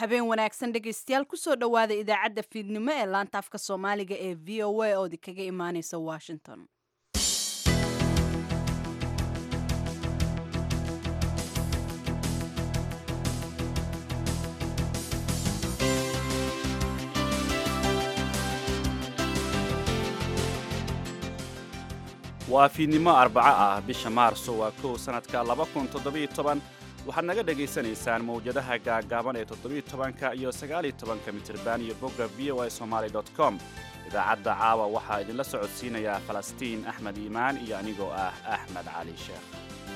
habeen wanaagsan dhegaystayaal kusoo dhowaada idaacadda fiidnimo ee laanta afka soomaaliga ee v o a oo idinkaga imaaneysa washington waa fiidnimo arbaco ah bisha maarso waa kow sannadka waxaad naga dhegaysanaysaan mawjadaha gaagaaban ee todobiiyotobanka iyo sagaaliyotobanka mitirban iyo bogga v o a somaali com idaacadda caawa waxaa idinla socodsiinayaa falastiin axmed iimaan iyo anigoo ah axmed cali sheekh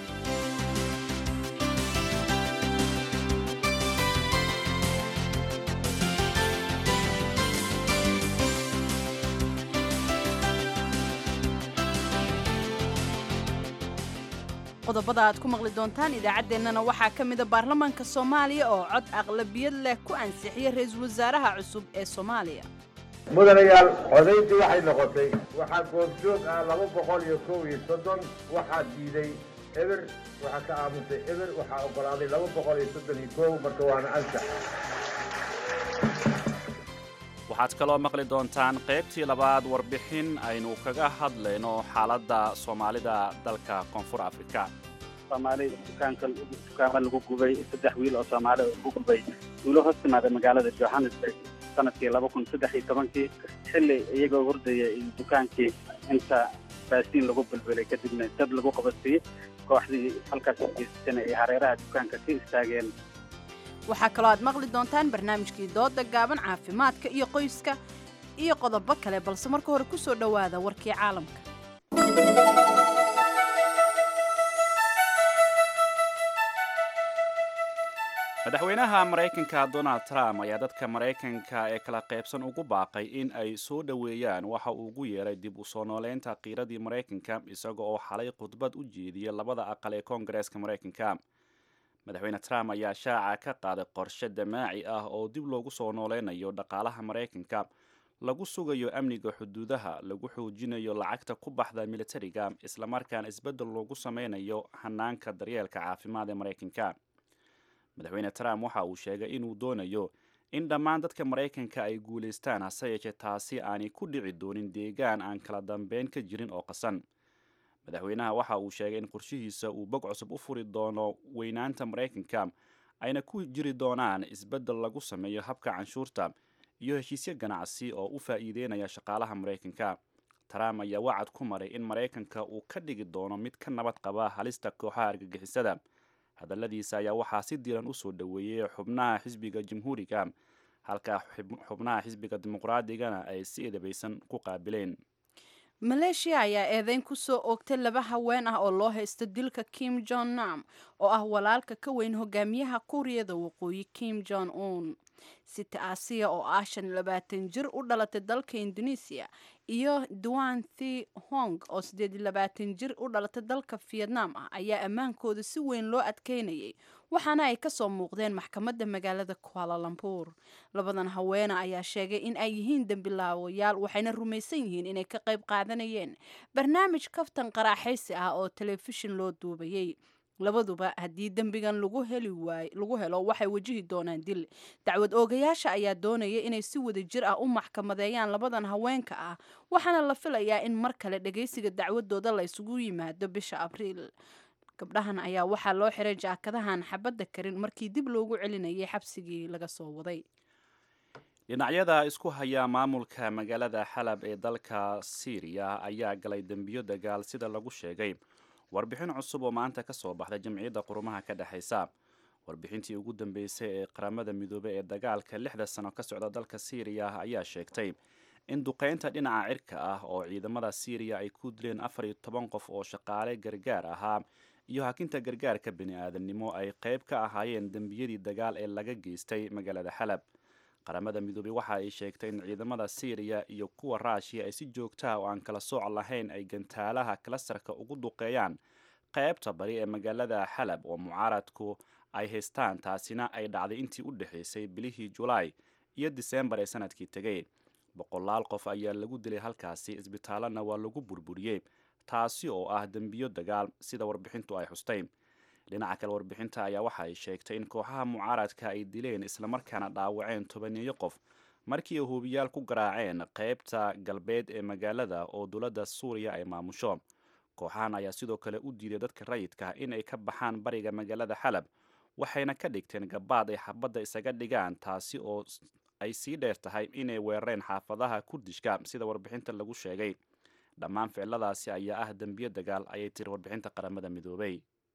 qodobada aad ku maqli doontaan idaacaddeenana waxaa ka mida baarlamaanka soomaaliya oo cod aqlabiyad leh ku ansixiyey ra-iisul wasaaraha cusub ee soomaaliya mudanayaal codayntii waxay noqotay waxaa goobjoog ah laba boqol iyo kow iyo soddon waxaa diiday eber waxaa ka aamusay eber waxaa oggolaaday laba boqol iyo soddon iyo kow marka waana ansax waxaad kaloo maqli doontaan qaybtii labaad warbixin aynu kaga hadlayno xaaladda soomaalida dalka koonfur afrika soomaali dukaanka dukaama lagu gubay saddex wiil oo soomaali lagu gubay duulo hoos timaada magaalada johannesburg sanadkii laba kun saddex iyo tobankii xilli iyagoo hordaya in dukaankii inta baasiin lagu bulbulay kadibna dab lagu qabatiyey kooxdii halkaas ugeysatana ay hareeraha dukaanka ka istaageen waxaa kaloo aad maqli doontaan barnaamijkii dooda gaaban caafimaadka iyo qoyska iyo qodobo kale balse marka hore ku soo dhowaada warkii caalamka madaxweynaha maraykanka donald trump ayaa dadka maraykanka ee kala qaybsan ugu baaqay in ay soo dhoweeyaan waxa uu ugu yeeray dib u soo nooleynta qiiradii maraykanka isaga oo xalay khudbad u jeediyay labada aqal ee koongareeska maraykanka madaxweyne trump ayaa shaaca ka qaaday qorshe damaaci ah oo dib loogu soo nooleynayo dhaqaalaha maraykanka lagu sugayo amniga xuduudaha lagu xoojinayo lacagta ku baxda militariga islamarkaana isbeddel loogu sameynayo hanaanka daryeelka caafimaad ee maraykanka madaxweyne trump waxa uu sheegay inuu doonayo in dhammaan dadka maraykanka ay guulaystaan hase yeeshee taasi aanay ku dhici doonin deegaan aan kala dambeyn ka jirin oo qasan madaxweynaha waxa uu sheegay in qorshihiisa uu bog cusub u furi doono weynaanta maraykanka ayna ku jiri doonaan isbeddel lagu sameeyo habka canshuurta iyo heshiisyo ganacsi oo u faa'iideynaya shaqaalaha maraykanka trump ayaa wacad ku maray in maraykanka uu ka dhigi doono mid ka nabad qaba halista kooxaha argagixisada hadalladiisa ayaa waxaa si diiran usoo dhoweeyey xubnaha xisbiga jamhuuriga halka xubnaha xisbiga dimuqraadigana ay si eedabaysan ku qaabileen maleeshiya ayaa eedeyn ku soo oogtay laba haween ah oo loo haysto dilka kim jon nam oo ah walaalka ka weyn hogaamiyaha kuuriyada waqooyi kim jon un sita aasiya oo ah shan labaatan jir u dhalatay dalka indonesiya iyo duan thi hong oo siddeed labaatan jir u dhalatay dalka vietnam ah ayaa ammaankooda si weyn loo adkeynayay waxaana ay kasoo muuqdeen maxkamadda magaalada kualalambuur labadan haweena ayaa sheegay in ay yihiin dembilaawayaal waxayna rumaysan yihiin inay ka qayb qaadanayeen barnaamij kaftan qaraaxaysi ah oo telefishin loo duubayay labaduba haddii dembigan lagu heli waay lagu helo waxay wajihi doonaan dil dacwad oogayaasha ayaa doonaya inay si wada jir ah u maxkamadeeyaan labadan haweenka ah waxaana la filayaa in mar kale dhagaysiga dacwadooda la isugu yimaado bisha abriil gabdhahan ayaa waxaa loo xiray jaakadahan xabadda karin markii dib loogu celinayay xabsigii laga soo waday dhinacyada isku haya maamulka magaalada xalab ee dalka siiriya ayaa galay dembiyo dagaal sida lagu sheegay warbixin cusub oo maanta ka soo baxday jamciyadda qurumaha ka dhexaysa warbixintii ugu dambeysay ee qaramada midoobey ee dagaalka lixda sano ka socda dalka siiriya ayaa sheegtay in duqeynta dhinaca cirka ah oo ciidamada siiriya ay ku dileen afar iyo toban qof oo shaqaale gargaar ahaa iyo hakinta gargaarka bini aadamnimo ay qayb ka ahaayeen dembiyadii dagaal ee laga geystay magaalada xalab qaramada midoobey waxa ay sheegtay in ciidamada siiriya iyo kuwa raashiya ay si joogtaha oo aan kala sooc lahayn ay gantaalaha kalastarka ugu duqeeyaan qaybta bari ee magaalada xalab oo mucaaradku ay haystaan taasina ay dhacday intii u dhexaysay bilihii julaay iyo diseembar ee sanadkii tegay boqolaal qof ayaa lagu dilay halkaasi isbitaalana waa lagu burburiyey taasi oo ah dembiyo dagaal sida warbixintu ay xustay dhinaca kale warbixinta ayaa waxa ay sheegtay in kooxaha mucaaradka ay dileen islamarkaana dhaawaceen tobaniyo qof markii ay hubiyaal ku garaaceen qeybta galbeed ee magaalada oo dowladda suuriya ay maamusho kooxahan ayaa sidoo kale u diiday dadka rayidka in ay ka baxaan bariga magaalada xalab waxayna ka dhigteen gabaad ay xabadda isaga dhigaan taasi oo ay sii dheer tahay inay weerareen xaafadaha kurdishka sida warbixinta lagu sheegay dhammaan ficiladaasi ayaa ah dembiyo dagaal ayay tiri warbixinta qaramada midoobay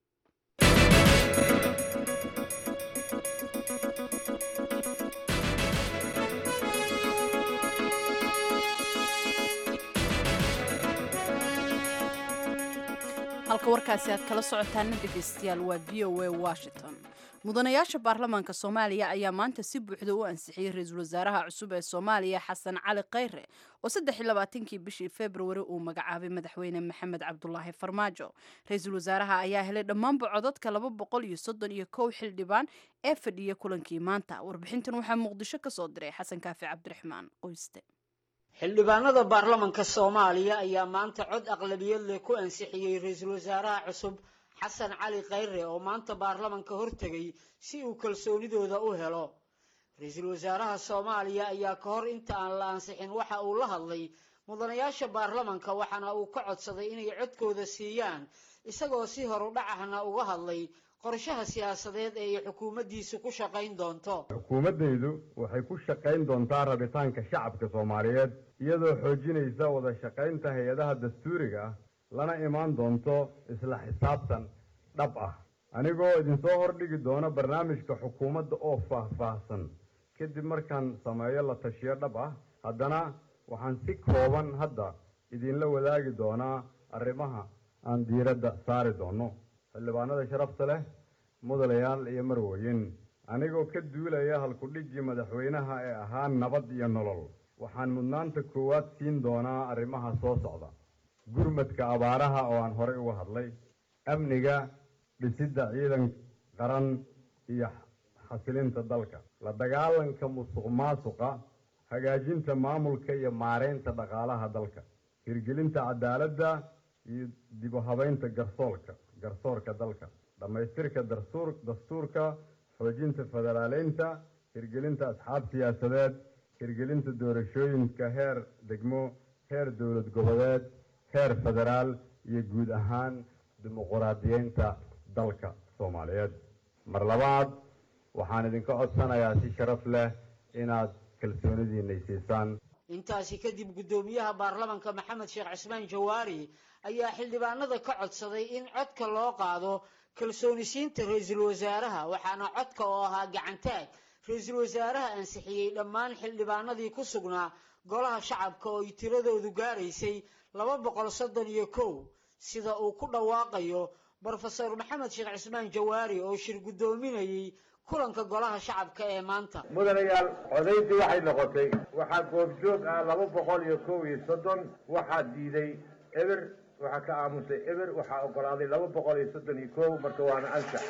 halka warkaasi aad kala socotaana dhegaystayaal waa v o a washington mudanayaasha baarlamaanka soomaaliya ayaa maanta si buuxda u ansixiyey ra-iisul wasaaraha cusub ee soomaaliya xasan cali khayre oo saddex iyo labaatankii bishii februari uu magacaabay madaxweyne maxamed cabdulaahi farmaajo ra-iisul wasaaraha ayaa helay dhammaanba codadka laba boqol iyo soddon iyo kow xildhibaan ee fadhiya kulankii maanta warbixintan waxaa muqdisho ka soo diray xasan kaafi cabdiraxmaan qoyste xildhibaanada baarlamanka soomaaliya ayaa maanta cod aqlabiyad leh ku ansixiyey ra-iisul wasaaraha cusub xasan cali khayre oo maanta baarlamanka hortegay si uu kalsoonidooda u helo ra-iisul wasaaraha soomaaliya ayaa ka hor inta aan la ansixin waxa uu la hadlay mudanayaasha baarlamanka waxaana uu ka codsaday inay codkooda siiyaan isagoo si horudhacahna uga hadlay qorshaha siyaasadeed ee ay xukuumaddiisu ku shaqayn doonto xukuumaddaydu waxay ku shaqayn doontaa rabitaanka shacabka soomaaliyeed iyadoo xoojinaysa wada shaqaynta hay-adaha dastuuriga ah lana imaan doonto isla xisaabtan dhab ah anigoo idinsoo hordhigi doona barnaamijka xukuumadda oo faah-faahsan kadib markaan sameeyo la tashiyo dhab ah haddana waxaan si kooban hadda idinla wadaagi doonaa arrimaha aan diiradda saari doono xildhibaanada sharafta leh mudanayaal iyo marweyn anigoo ka duulaya halkudhigii madaxweynaha ee ahaa nabad iyo nolol waxaan mudnaanta koowaad siin doonaa arrimaha soo socda gurmadka abaaraha oo aan horey uga hadlay amniga dhisidda ciidan qaran iyo xasilinta dalka la dagaalanka musuq maasuqa hagaajinta maamulka iyo maareynta dhaqaalaha dalka hirgelinta cadaaladda iyo dib u habeynta garsoolka garsoorka dalka dhammaystirka dastuur dastuurka xoojinta federaaleynta hirgelinta asxaab siyaasadeed hirgelinta doorashooyinka heer degmo heer dowlad goboleed heer federaal iyo guud ahaan dimuquraadiyeynta dalka soomaaliyeed mar labaad waxaan idinka codsanayaa si sharaf leh inaad kalsoonidiinay siisaan intaasi kadib guddoomiyaha baarlamanka maxamed sheekh cismaan jawaari ayaa xildhibaanada ka codsaday in codka loo qaado kalsoonisiinta ra-iisul wasaaraha waxaana codka oo ahaa gacantaag ra-iisul wasaaraha ansixiyey dhammaan xildhibaanadii ku sugnaa golaha shacabka oo ay tiradoodu gaaraysay laba boqol soddon iyo kow sida uu ku dhawaaqayo brofesor maxamed sheekh cismaan jawaari oo shir guddoominayey kulanka golaha shacabka ee maanta mudanayaal codaydii waxay noqotay waxaa goobjoog ah laba boqol iyo kow iyo soddon waxaa diiday eber waxaa ka aamusay eber waxaa ogolaaday laba boqol iyo soddon iyo kow marka waana ansax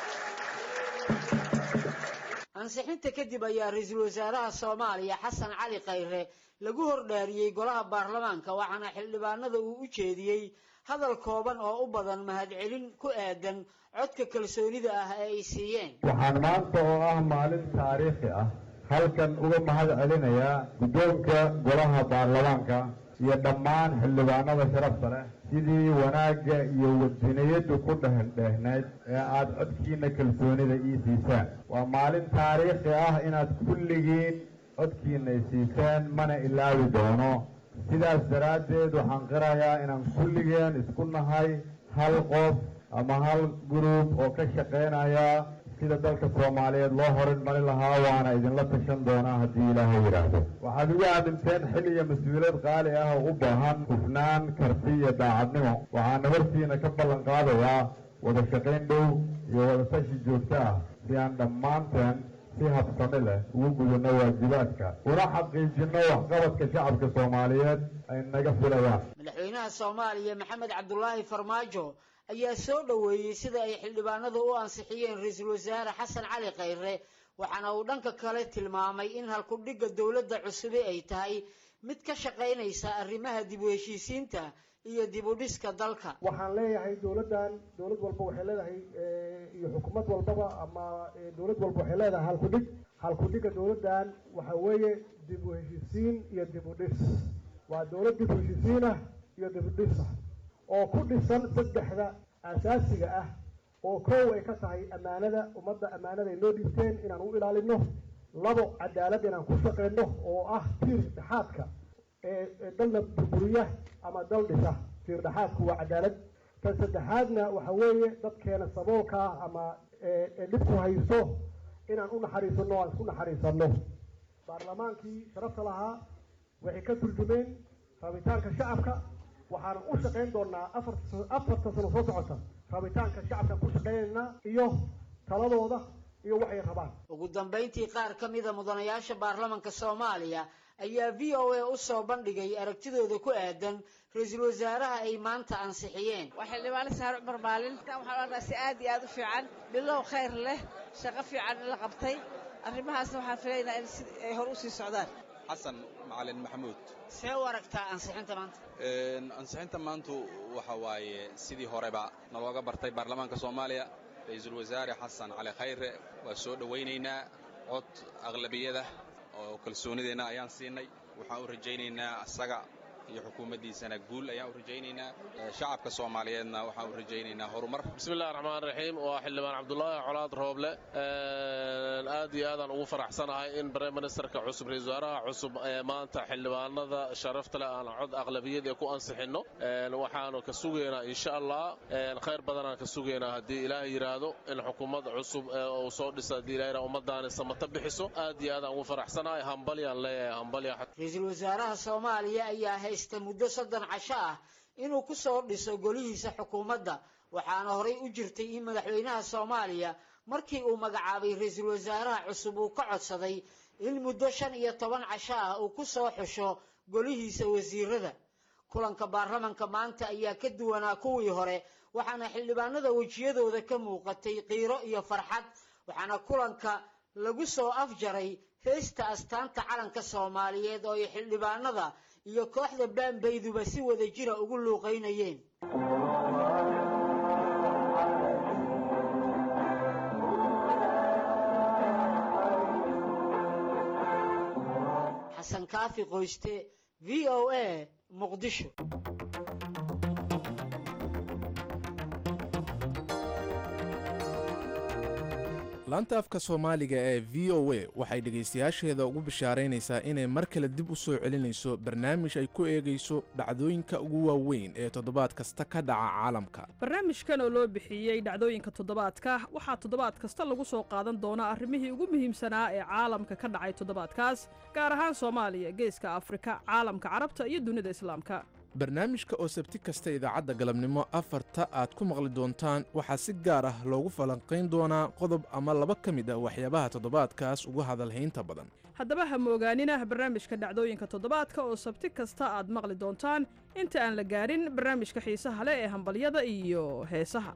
ansixinta kadib ayaa ra-iisul wasaaraha soomaaliya xasan cali khayre lagu hordhaariyey golaha baarlamaanka waxaana xildhibaanada uu u jeediyey hadal kooban oo u badan mahadcelin ku aadan codka kalsoonida ah ee ay siiyeen waxaan maanta oo ah maalin taariikhi ah halkan uga mahad celinayaa guddoonka golaha baarlamaanka iyo dhammaan xildhibaanada sharafta leh sidii wanaagga iyo wadiniyaddu ku dhehendheehnayd ee aada codkiina kalsoonida ii siisaan waa maalin taariikhi ah inaad kulligiin codkiina i siiseen mana ilaawi doono sidaas daraaddeed waxaan qirayaa inaan kulligeen isku nahay hal qof ama hal gruub oo ka shaqaynaya sida dalka soomaaliyeed loo horinmari lahaa waana idinla tashan doonaa haddii ilaahay yidhaahdo waxaad ugu aaminteen xil iyo mas-uuliyad qaali ah oo u baahan hufnaan karti iyo daacadnimo waxaana hortiina ka ballan qaadayaa wada shaqayn dhow iyo wada tashi joogto ah si aan dhammaanteen si habsami leh ugu gudano waajibaadka una xaqiijino waxqabadka shacabka soomaaliyeed ay naga filayaan madaxweynaha soomaaliya maxamed cabdulaahi farmaajo ayaa soo dhoweeyey sida ay xildhibaanadu u ansixiyeen ra-iisul wasaare xasan cali khayre waxaana uu dhanka kale tilmaamay in halkudhigga dowladda cusubi ay tahay mid ka shaqaynaysa arrimaha dib u heshiisiinta iyo dib u dhiska dalka waxaan leeyahay dowladdan dowlad walba waxay leedahay iyo xukuumad walbaba ama dowlad walba waxay leedahay halkudhig halkudhiga dowladdan waxa weeye dib u heshisiin iyo dib u dhis waa dowlad dib u heshisiin ah iyo dib u dhis ah oo ku dhisan saddexda asaasiga ah oo kow ay ka tahay ammaanada ummadda ammaanada ay noo dhiibteen inaan u ilaalino labo cadaalad inaan ku shaqeyno oo ah tiir dhexaadka ee dalna burburiya ama dal dhisa tiir dhexaadku waa cadaalad tan saddexaadna waxa weeye dadkeena saboolka ah ama dhibku haysto inaan u naxariisano o aan isku naxariisano baarlamaankii sharafta lahaa waxay ka turjumeen rabitaanka shacabka waxaana u shaqayn doonaa afar afarta sano soo socota rabitaanka shacabka ku shaqeynaynaa iyo taladooda iyo waxay rabaan ugu dambayntii qaar ka mida mudanayaasha baarlamanka soomaaliya ayaa v o a u soo bandhigay aragtidooda ku aadan ra-iisul wasaaraha ay maanta ansixiyeen waa xildhibaano saare cumar maalin waxaan odhanaa si aad iyo aad u fiican bilow khayr leh shaqo fiican in la qabtay arrimahaasna waxaan filaynaa in si ay hor usii socdaan xasan macalin maxamuud see u aragtaa ansixinta maanta ansixinta maantu waxa waaye sidii horeba nalooga bartay baarlamaanka soomaaliya ra-iisul wasaare xasan cali khayre waa soo dhowaynaynaa cod aqlabiyada oo kalsoonideenna ayaan siinay waxaan u rajaynaynaa asaga iyo xukuumaddiisana guul ayaan u rajaynaynaa shacabka soomaaliyeedna waxaan u rajaynaynaa horumar bismillahi raxmaan raxiim waa xildhibaan cabdulaahi colaad rooble aad iyo aadaan ugu faraxsanahay in brime ministerka cusub ra-isul wasaaraha cusub ee maanta xildhibaanada sharafta leh aan cod aqlabiyad ee ku ansixinno waxaanu ka sugaynaa insha allah khayr badanaan ka sugaynaa haddii ilaahay yidhaahdo in xukuumad cusub uu soo dhisa haddii ilahay yidhahdo ummadaani samata bixiso aad iyo aadaan ugu faraxsanahay hambalyaan leeyahay hambalya ra-iisul wasaaraha soomaaliya ayaa haysta muddo soddon casho ah inuu ku soo dhiso golihiisa xukuumadda waxaana horay u jirtay in madaxweynaha soomaaliya markii uu magacaabay ra-iisul wasaaraha cusub uu ka codsaday in muddo shan iyo toban casho ah uu ku soo xusho golihiisa wasiirada kulanka baarlamanka maanta ayaa ka duwanaa kuwii hore waxaana xildhibaanada wejiyadooda ka muuqatay qiiro iyo farxad waxaana kulanka lagu soo afjaray heesta astaanta calanka soomaaliyeed oo ay xildhibaanada iyo kooxda baanbayduba si wada jira ugu luuqaynayeen xasan kaafi qoyste v o a muqdisho laanta afka soomaaliga ee v o a waxay dhegaystayaasheeda ugu bishaaraynaysaa inay mar kale dib u soo celinayso barnaamij ay ku eegayso dhacdooyinka ugu waaweyn ee toddobaad kasta ka dhaca caalamka barnaamijkan oo loo bixiyey dhacdooyinka toddobaadka waxaa toddobaad kasta lagu soo qaadan doonaa arrimihii ugu muhiimsanaa ee caalamka ka dhacay toddobaadkaas gaar ahaan soomaaliya geeska afrika caalamka carabta iyo dunida islaamka barnaamijka oo sabti kasta idaacadda galabnimo afarta aad ku maqli doontaan waxaa si gaar ah loogu falanqayn doonaa qodob ama laba ka mid ah waxyaabaha toddobaadkaas ugu hadalhaynta badan haddaba ha moogaanina barnaamijka dhacdooyinka toddobaadka oo sabti kasta aad maqli doontaan inta aan la gaarin barnaamijka xiisaha leh ee hambalyada iyo heesaha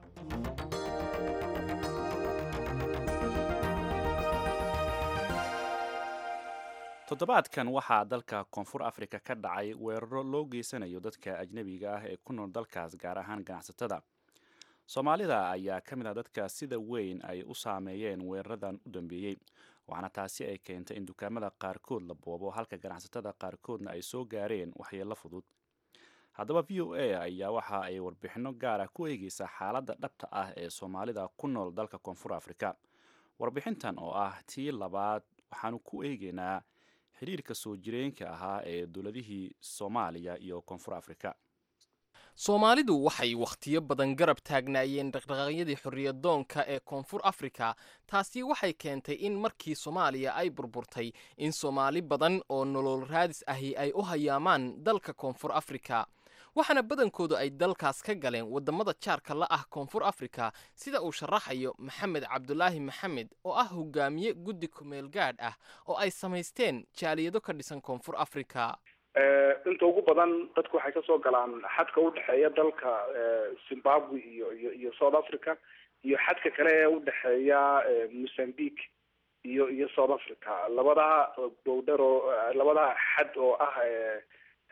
toddobaadkan waxaa dalka koonfur afrika ka dhacay weeraro loo geysanayo dadka ajnebiga ah ee ku nool dalkaas gaar ahaan ganacsatada soomaalida ayaa ka mid ah dadka sida weyn ay u saameeyeen weeraradan u dambeeyey waxaana taasi ay keentay in dukaamada qaarkood la boobo halka ganacsatada qaarkoodna ay soo gaareen waxyeello fudud haddaba v o a ayaa waxa ay warbixinno gaara ku eegeysaa xaaladda dhabta ah ee soomaalida ku nool dalka koonfur afrika warbixintan oo ah tii labaad waxaanu ku eegeynaa xiriirka soo jireenka ahaa ee dowladihii soomaaliya iyo koonfur afrika soomaalidu waxay wakhtiyo badan garab taagnaayeen dhaqdhaqaaqyadii xorriyadoonka ee koonfur afrika taasi waxay keentay in markii soomaaliya ay burburtay in soomaali badan oo nolol raadis ahi ay u hayaamaan dalka koonfur afrika waxaana badankoodu ay dalkaas ka galeen waddamada jaarka la ah koonfur afrika sida uu sharaxayo maxamed cabdulaahi maxamed oo ah hogaamiye guddi kumeel gaadh ah oo ay samaysteen jaaliyado ka dhisan koonfur afrika inta ugu badan dadku waxay kasoo galaan xadka udhexeeya dalka zimbabwe iyo iyo iyo south africa iyo xadka kale ee udhexeeya mozambique iyo iyo south africa labadaha bowdher oo labadaha xad oo ah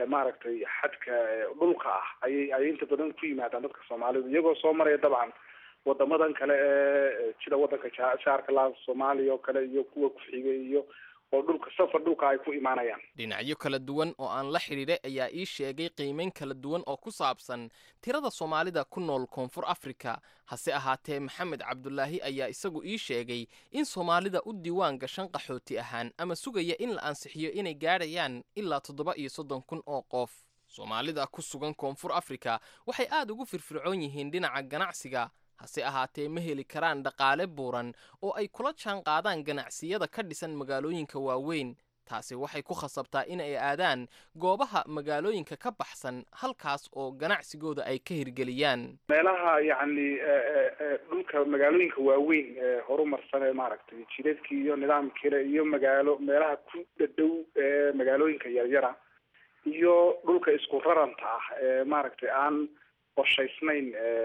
maaragtay xadka dhulka ah ayay ayay inta badan ku yimaadaan dadka soomaalidu iyagoo soo maraya dabcan wadamadan kale ee sida wadanka jaarka la soomaaliya oo kale iyo kuwa ku-xigay iyo oo dhulka safar dhulka ay ku imaanayaan dhinacyo kala duwan oo aan la xidhiidhay ayaa ii sheegay qiimeyn kala duwan oo ku saabsan tirada soomaalida ku nool koonfur afrika hase ahaatee maxamed cabdulaahi ayaa isagu ii sheegay in soomaalida u diiwaan gashan qaxooti ahaan ama sugaya in la ansixiyo inay gaadhayaan ilaa toddoba iyo soddon kun oo qof soomaalida ku sugan koonfur afrika waxay aad ugu firfircoon yihiin dhinaca ganacsiga hase ahaatee ma heli karaan dhaqaale buuran oo ay kula jaan qaadaan ganacsiyada ka dhisan magaalooyinka waaweyn taasi waxay ku khasabtaa in ay aadaan goobaha magaalooyinka ka baxsan halkaas oo ganacsigooda ay ka hirgeliyaan meelaha yacni dhulka magaalooyinka waaweyn ee horumarsan ee maaragtay jidadkii iyo nidaamkiile iyo magaalo meelaha ku dhadhow ee magaalooyinka yaryara iyo dhulka isku raranta ah ee maaragtay aan qorshaysnayn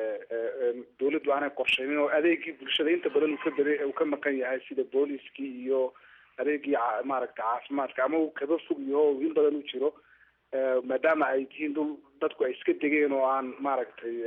dawladdu aanay qorshaynin oo adeegii bulshada inta badan uu ka bada uu ka maqan yahay sida booliskii iyo adeegii maaragtay caafimaadka ama uu kaba fog yaho in badan u jiro maadaama ay tihiin dhul dadku ay iska degeen oo aan maaragtay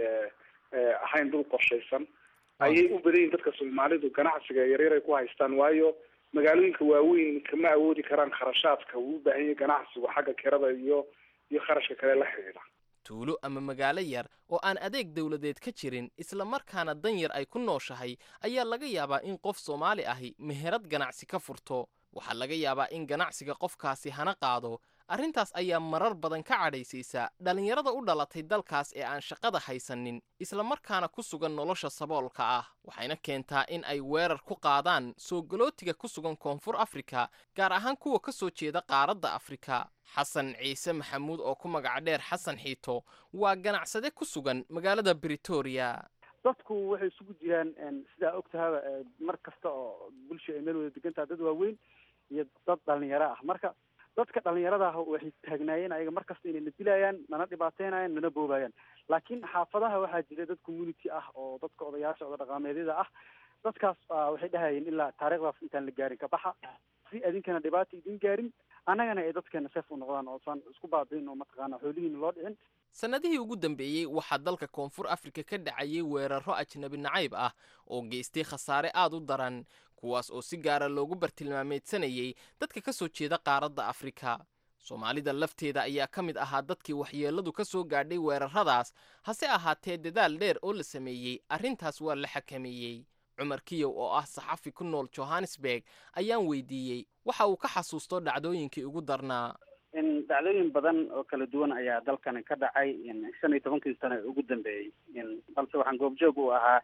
ahayn dhul qorshaysan ayay u badan yihin dadka soomaalidu ganacsiga yaryar ay ku haystaan waayo magaalooyinka waaweyn kama awoodi karaan kharashaadka uu u baahan yahay ganacsigu xagga kirada iyo iyo kharashka kale la xidhiidha tuulo ama magaalo yar oo aan adeeg dawladeed ka jirin isla markaana dan yar ay ku nooshahay ayaa laga yaabaa in qof soomaali ahi meherad ganacsi ka furto waxaa laga yaabaa in ganacsiga qofkaasi hana qaado arrintaas ayaa marar badan ka cadhaysaysa dhallinyarada u dhalatay dalkaas ee aan shaqada haysanin isla markaana ku sugan nolosha saboolka ah waxayna keentaa in ay weerar ku qaadaan soo galootiga ku sugan koonfur afrika gaar ahaan kuwa ka soo jeeda qaaradda afrika xasan ciise maxamuud oo ku magaca dheer xasan xiito waa ganacsade ku sugan magaalada britoria dadku waxay isugu jiraan sidaa og tahaba mar kasta oo bulsha ay meel wada degantaha dad waaweyn iyo dad dhalinyaro ah marka dadka dhalinyarada ah waxay taagnaayeen ayaga mar kasta inay na dilayaan nana dhibaateynayaan nana boobayaan laakiin xaafadaha waxaa jira dad community ah oo dadka odayaasha oda dhaqaameedyada ah dadkaas waxay dhahayeen ilaa taariikhdaas intaan la gaarin kabaxa si adinkana dhibaata idin gaarin annagana ay dadkeena seef u noqdaan oosan isku baabiin oo mataqaana xoolihiina loo dhicin sannadihii ugu dambeeyey waxaa dalka koonfur afrika ka dhacayay weerarro ajnabi nacayb ah oo geystay khasaare aad u daran kuwaas oo si gaara loogu bartilmaameedsanayay dadka ka soo jeeda qaaradda afrika soomaalida lafteeda ayaa ka mid ahaa dadkii waxyeelladu ka soo gaadhay weerarradaas hase ahaatee dadaal dheer oo la sameeyey arrintaas waa la xakameeyey cumar kiyow oo ah saxafi ku nool johannesburg ayaan weydiiyey waxa uu ka xasuusto dhacdooyinkii ugu darnaa dhacdooyin badan oo kala duwan ayaa dalkani ka dhacay shan iyo tobankii sano ee ugu dambeeyey balse waxaan goobjoog u ahaa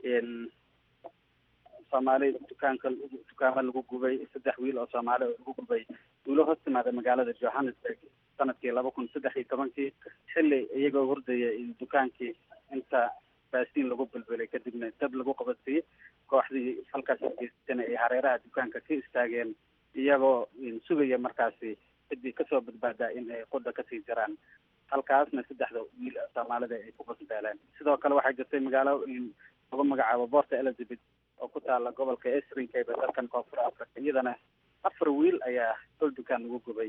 soomaali dukaanka dukaamo lagu gubay saddex wiil oo soomaali oo lagu gubay duulo hoos timaada magaalada johannesburg sanadkii laba kun saddex iyo tobankii xilli iyagoo hurdaya dukaankii inta baasiin lagu bilbilay kadibna dab lagu qabadsiiyey kooxdii halkaas geysatana ay hareeraha dukaanka ka istaageen iyagoo sugaya markaasi ciddii kasoo badbaadaa in ay qudha kasii jiraan halkaasna saddexda wiil soomaalida ay ku basbeeleen sidoo kale waxaa jirtay magaalo lagu magacaabo borta elizabeth oo ku taala gobolka esrinkayba dalkan koonfur africa iyadana afar wiil ayaa hol dukaan lagu gubay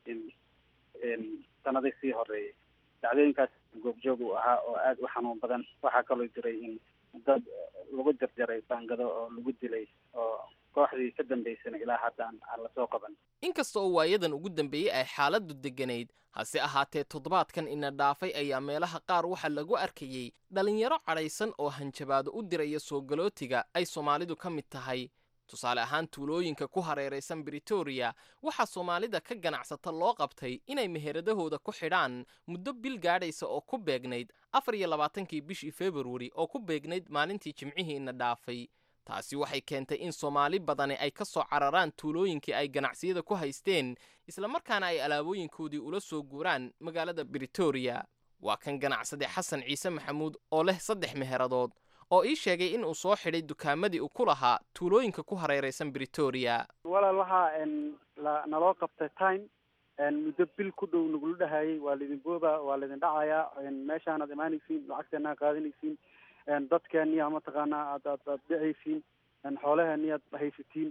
sanadii sii horeeyay dhacdooyinkaas goobjoog uu ahaa oo aada u xanuun badan waxaa kaloo jiray in dad lagu jarjaray baangado oo lagu dilay oo kooxdii ka dambaysana ilaa haddaan aan lasoo qaban inkasta oo waayadan ugu dambeeyey ay xaaladdu degganayd hase ahaatee toddobaadkan ina dhaafay ayaa meelaha qaar waxaa lagu arkayey dhallinyaro cadhaysan oo hanjabaado u diraya soo galootiga ay soomaalidu ka mid tahay tusaale ahaan tuulooyinka ku hareeraysan britoria waxaa soomaalida ka ganacsata loo qabtay inay meheradahooda ku xidhaan muddo bil gaadhaysa oo ku beegnayd afar iyo labaatankii bishii februari oo ku beegnayd maalintii jimcihii ina dhaafay taasi waxay keentay in soomaali badani ay ka soo cararaan tuulooyinkii ay ganacsiyada ku haysteen islamarkaana ay alaabooyinkoodii ula soo guuraan magaalada britoria waa kan ganacsade xasan ciise maxamuud oo leh saddex meheradood oo ii sheegay in uu soo xidhay dukaamadii uu ku lahaa tuulooyinka ku hareeraysan britoria walaal waxaa naloo qabtay time muddo bil ku dhow nagula dhahayay waa laidin booba waa laidin dhacayaa meeshaanaad imaanaysiin lacagteenaa qaadanaysiin dadkeeniya mataqaanaa aad aad aad dhicaysiin xoolaheeni aad haysatiin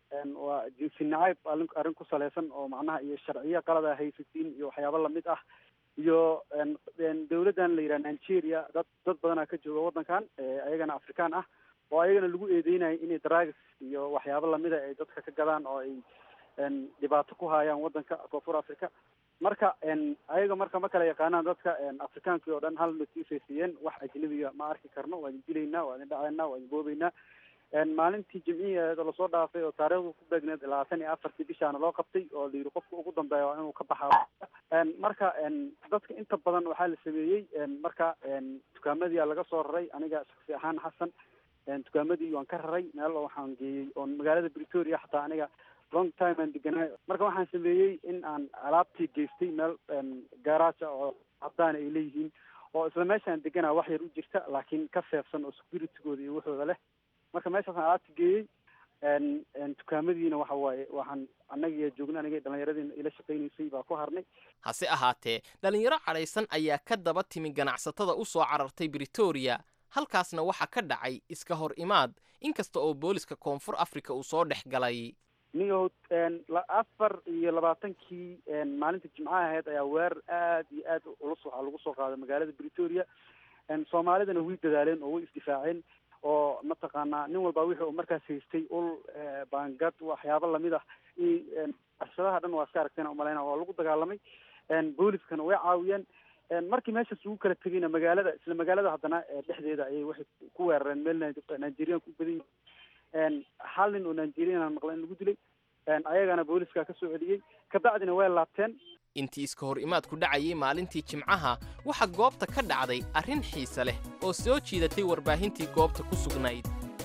waa jinsi nacayb arrin arrin ku salaysan oo macnaha iyo sharciyo qalada haysatiin iyo waxyaabo lamid ah iyo dawladdan la yidhaha nigeria dad dad badanaa ka jooga waddankan ayagana afrikaan ah oo ayagana lagu eedeynayo inay drugs iyo waxyaabo lamida ay dadka ka gadaan oo ay dhibaato ku hayaan waddanka koonfur africa marka ayaga marka ma kala yaqaanaan dadka afrikaankii oo dhan hal notiisay siiyeen wax ajnabiga ma arki karno waa idin dilaynaa waa idin dhacaynaa waa idin boobeynaa maalintii jimcihi lasoo dhaafay oo taariikhdu ku beegneed labaatan iyo afartii bishaana loo qabtay oo la yidhi qofka ugu dambeeya waa inuu ka baxaa marka dadka inta badan waxaa la sameeyey marka dukaamadii laga soo raray aniga shaksi ahaan xasan dukaamadii waan ka raray meel waxaan geeyey oon magaalada pretoria xataa aniga long time aan deganaayo marka waxaan sameeyey in aan alaabtii geystay meel gaaraaja oo cadaan ay leeyihiin oo isla meeshaan deganaa wax yar u jirta laakiin ka seefsan oo securitygooda iyo waxooda leh marka meeshaasaan alaabta geeyey dukaamadiina waxa waaye waxaan annagiiya joogna anigay dhallinyaradiina ila shaqaynaysay baa ku harnay hase ahaatee dhallinyaro cadhaysan ayaa ka daba timi ganacsatada u soo carartay britoria halkaasna waxaa ka dhacay iska hor imaad inkasta oo booliska koonfur africa uu soo dhex galay niyow afar iyo labaatankii maalinta jimcaha ahayd ayaa weerar aad iyo aad culus waxaa lagu soo qaaday magaalada britoria soomaalidana way dadaaleen oo way isdifaaceen oo mataqaanaa nin walba wixii uu markaas haystay ul baangad waxyaabo lamid ah arshadaha dhan waa iska aragteen umaleyna waa lagu dagaalamay booliskana way caawiyeen markii meeshaas ugu kala tegayna magaalada isla magaalada haddana dhexdeeda ayay waxay ku weerareen meel nigerian ku badan yihiin hal nin oo nigerian maqla in lagu dilay ayagana booliska ka soo celiyey kabacdina way laabteen intii iska hor imaadku dhacayay maalintii jimcaha waxaa goobta ka dhacday arrin xiise leh oo soo jiidatay warbaahintii goobta ku sugnayd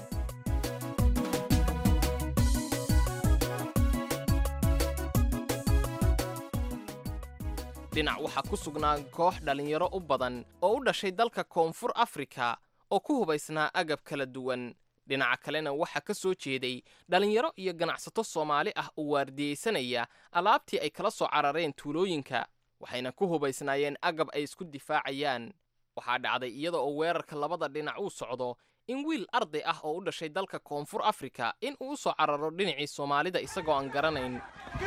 dhinac waxaa ku sugnaa koox dhallinyaro u badan oo u dhashay dalka koonfur afrika oo ku hubaysnaa agab kala duwan dhinaca kalena waxaa ka soo jeeday dhallinyaro iyo ganacsato soomaali ah oo waardiyeysanaya alaabtii ay kala soo carareen tuulooyinka waxayna ku hubaysnaayeen agab ay isku difaacayaan waxaa dhacday iyada oo weerarka labada dhinac uu socdo in wiil arday ah oo u dhashay dalka koonfur afrika in uu u soo cararo dhinacii soomaalida isagoo aan garanayn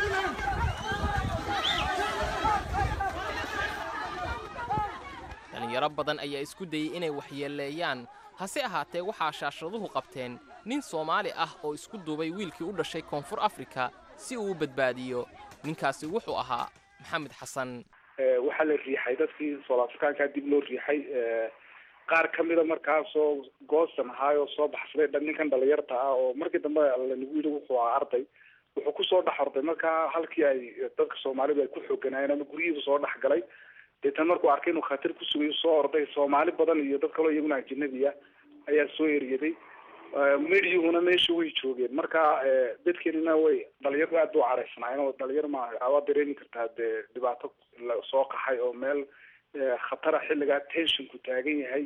dhalinyaro badan ayaa isku dayey inay waxyeeleeyaan hase ahaatee waxaa shaashaduhu qabteen nin soomaali ah oo isku duubay wiilkii u dhashay koonfur afrika si uu u badbaadiyo ninkaasi wuxuu ahaa maxamed xasan waxaa la riixay dadkii sool afrikaankaa dib loo riixay qaar kamida markaasoo goosan ahaay oo soo baxsaday dhan ninkan dhalinyarta ah oo markii dambe lanagu yidhi wuxuu ahaa arday wuxuu kusoo dhex orday markaa halkii ay dadka soomaalidu ay ku xooganaayeen ama guryihiiba soo dhex galay deetan markuu arkay inuu khatar ku sugayo soo orday soomaali badan iyo dad kaloo iyaguna ajanabi ah ayaa soo eryaday mediyuhuna meesha way joogeen marka dadkeenina way dhalinyaro aad u caraysnaayeen oo dhalinyaro ma waa dareemi kartaa dee dhibaato soo qaxay oo meel khatara xilligaa tensionku taagan yahay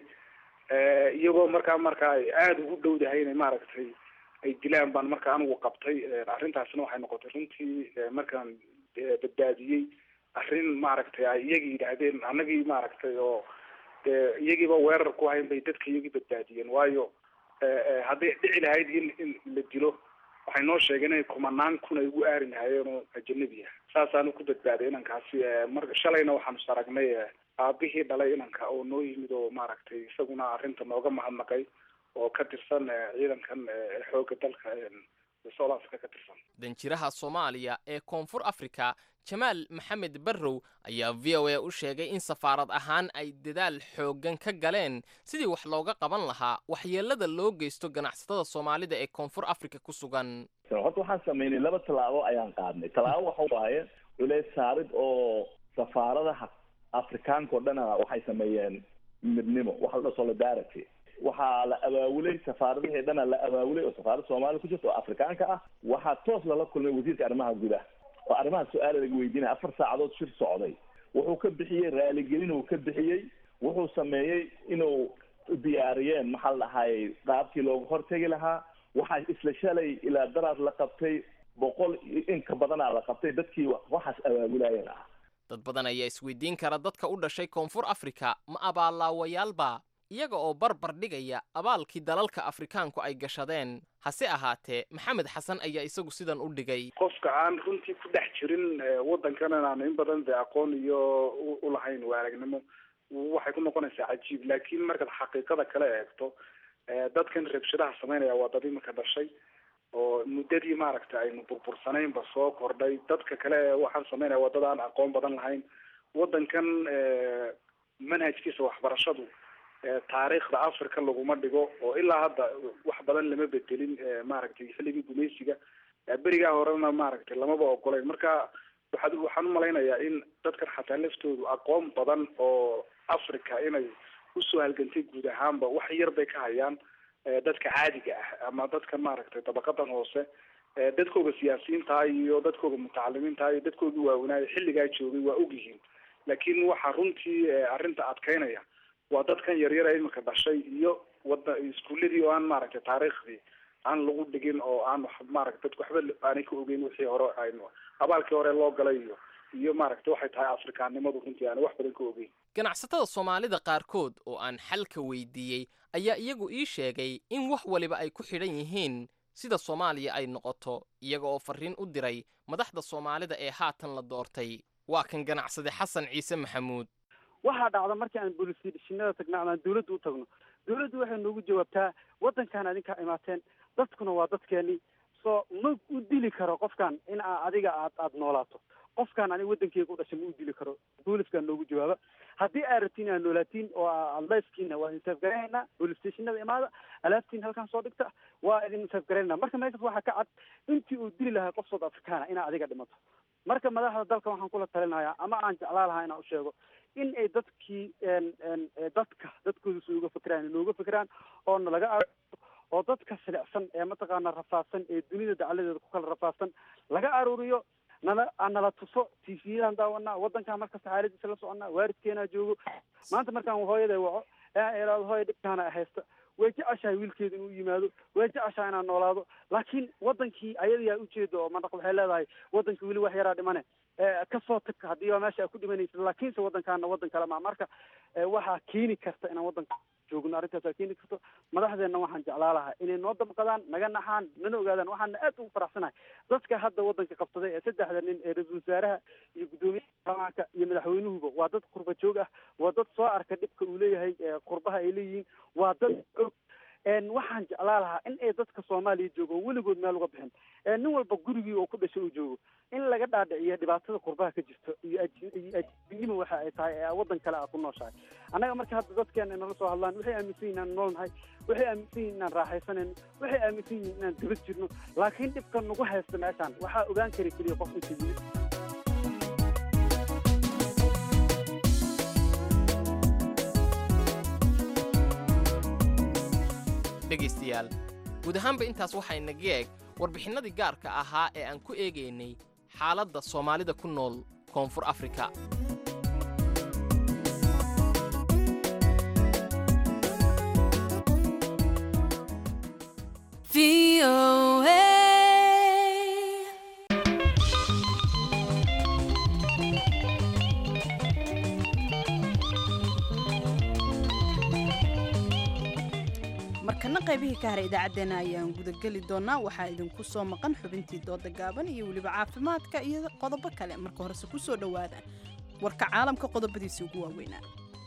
iyagoo markaa marka ay aada ugu dhowdahay inay maaragtay ay dilaan baan marka anigu qabtay arrintaasna waxay noqotay runtii markaan badbaadiyey arrin maaragtay ay iyagii yidhaahdeen annagii maaragtay oo dee iyagiiba weerar ku hayn bay dadka iyagii badbaadiyeen waayo hadday dhici lahayd in in la dilo waxay noo sheegeen inay kumanaan kun ay ugu aari lahaayeen oo ajanabi ah saasaanu ku badbaaday inankaasi mar shalayna waxaanu saragnay aabihii dhalay inanka oo noo yimid oo maaragtay isaguna arrinta nooga mahadnaqay oo ka tirsan ciidankan xoogga dalka south africa ka tirsan danjiraha soomaaliya ee koonfur afrika jamaal maxamed barrow ayaa v o a u sheegay in safaarad ahaan ay dadaal xooggan ka galeen sidii wax looga qaban lahaa waxyeelada loo geysto ganacsatada soomaalida ee koonfur afrika ku sugan horta waxaan sameynay laba tallaabo ayaan qaadnay tallaabo waxa waaye culeys saarid oo safaaradaha afrikaanka oo dhana waxay sameeyeen midnimo waxa la dhaho solidarity waxaa la abaawulay safaaradihii dhana la abaawulay oo safaarada soomaliya ku jirta oo afrikaanka ah waxaa toos lala kulmay wasiirka arrimaha gudaha oo arrimaha su-aala laga weydiinaya afar saacadood shir socday wuxuu ka bixiyey raaligelin uu ka bixiyey wuxuu sameeyey inuu diyaariyeen maxaa la dhahayay qaabkii looga hortegi lahaa waxaa isla shalay ilaa daraad la qabtay boqol in ka badanaa la qabtay dadkii waxaas abaabulaayeen ah dad badan ayaa isweydiin kara dadka u dhashay koonfur afrika ma abaalaawayaalba iyaga oo barbar dhigaya abaalkii dalalka afrikaanku ay gashadeen hase ahaatee maxamed xasan ayaa isagu sidan u dhigay qofka aan runtii ku dhex jirin waddankan aan in badan de aqoon iyo ulahayn waaragnimo waxay ku noqonaysaa cajiib laakiin markaad xaqiiqada kale eegto dadkan rabshadaha sameynaya waa dad imika dhashay oo muddadii maaragta aynu burbursanaynba soo kordhay dadka kale waxaan sameynaya waa dad aan aqoon badan lahayn waddankan manhajkiisa waxbarashadu taariikhda africa laguma dhigo oo ilaa hadda wax badan lama bedelin maaragtay xilligii gumaysiga berigaa horena maaragtay lamaba ogolayn marka waxaad waxaan umalaynayaa in dadkan xataa laftoodu aqoon badan oo africa inay usoo halgantay guud ahaanba wax yar bay ka hayaan dadka caadiga ah ama dadka maaragtay dabaqadan hoose dadkooga siyaasiyiintaha iyo dadkooga mutacalimiintaha iyo dadkooga waaweynaayo xilligaa joogay waa ogyihiin laakiin waxaa runtii arrinta adkeynaya waa dadkan yaryara imika dhashay iyo wada iskuuladii oo aan maaragtay taariikhdii aan lagu dhigin oo aan maaragta dadku waxba aanay ka ogeyn wixii hore aynu abaalkii hore loo galay iyo iyo maaragtay waxay tahay afrikaannimadu runtii aanay wax badan ka ogeyn ganacsatada soomaalida qaarkood oo aan xalka weydiiyey ayaa iyagu ii sheegay in wax waliba ay ku xidhan yihiin sida soomaaliya ay noqoto iyaga oo farriin u diray madaxda soomaalida ee haatan la doortay waa kan ganacsade xasan ciise maxamuud waxaa dhacda markii aan boolisidhishinada tagno ama aan dawladda u tagno dawladdu waxay noogu jawaabtaa waddankan adinkaa imaateen dadkuna waa dadkeeni soo ma u dili karo qofkan in aa adiga aad aada noolaato qofkaan aniga waddankeyga u dhashay ma u dili karo booliskaa noogu jawaaba haddii aad rabtiin aad noolaatiin oo aad lifekiina waa idin safgaraynaa police stationada imaada alaabtiin halkan soo dhigta waa idin safgaraynaa marka meeshaas waxaa ka cad intii uu dili lahaa qof south africana inaa adiga dhimato marka madaxda dalka waxaan kula talinayaa ama aan jeclaa lahaa inaan u sheego in ay dadkii dadka dadkooda si uga fikiraan inooga fikiraan oo nalaga aruuriyo oo dadka silicsan ee mataqaana rafaadsan ee dunida dacaladeeda ku kala rafaadsan laga aruuriyo nala nala tuso t v-yadaan daawanaa waddankaan markasta xaaladiisa la soconaa waalidkeenaa joogo maanta markaan hooyaday waco ee iraado hooya dhibkaana haysta way jeceshahay wiilkeeda inuu yimaado way jeceshahay inaan noolaado laakiin waddankii ayadayaa ujeeda oo mandaq waxay leedahay waddankii weli wax yaraa dhimane kasoo tag haddii waa meesha a ku dhimanaysid laakiinse waddankaana waddan kale ma marka waxaa keeni karta inaan waddanka joogno arrintaasaa keeni karto madaxdeenna waxaan jeclaa lahaa inay noo damqadaan naga naxaan nana ogaadaan waxaana aad ugu faraxsanahay dadka hadda waddanka qabsaday ee saddexda nin ee ra-iisul wasaaraha iyo guddoomiyaha baarlamaanka iyo madaxweynuhuba waa dad qurba joog ah waa dad soo arka dhibka uu leeyahay qurbaha ay leeyihiin waa dad og waxaan jeclaa lahaa in ay dadka soomaaliya joogo oo weligood meel uga bixin nin walba gurigii oo ku dhashay uu joogo in laga dhaadhiciyo dhibaatada qurbaha ka jirto iyo ajinimo waxa ay tahay ee waddan kale a ku nooshahay annaga marka hadda dadkeena inala soo hadlaan waxay aaminsan yihin inaan nool nahay waxay aaminsan yihin inaan raaxaysanayno waxay aaminsan yihin inaan daba jirno laakiin dhibka nagu haysta meeshaan waxaa ogaan kari keliya qof inta yimid dhegaystayaal guud ahaanba intaas waxaa inaga eeg warbixinnadii gaarka ahaa ee aan ku eegaynay xaaladda soomaalida ku nool koonfur afrika markana qaybihii ka haray idaacaddeenna ayaan gudageli doonaa waxaa idinku soo maqan xubintii dooda gaaban iyo weliba caafimaadka iyo qodobo kale marka horese ku soo dhowaada warka caalamka qodobadiisii ugu waaweynaa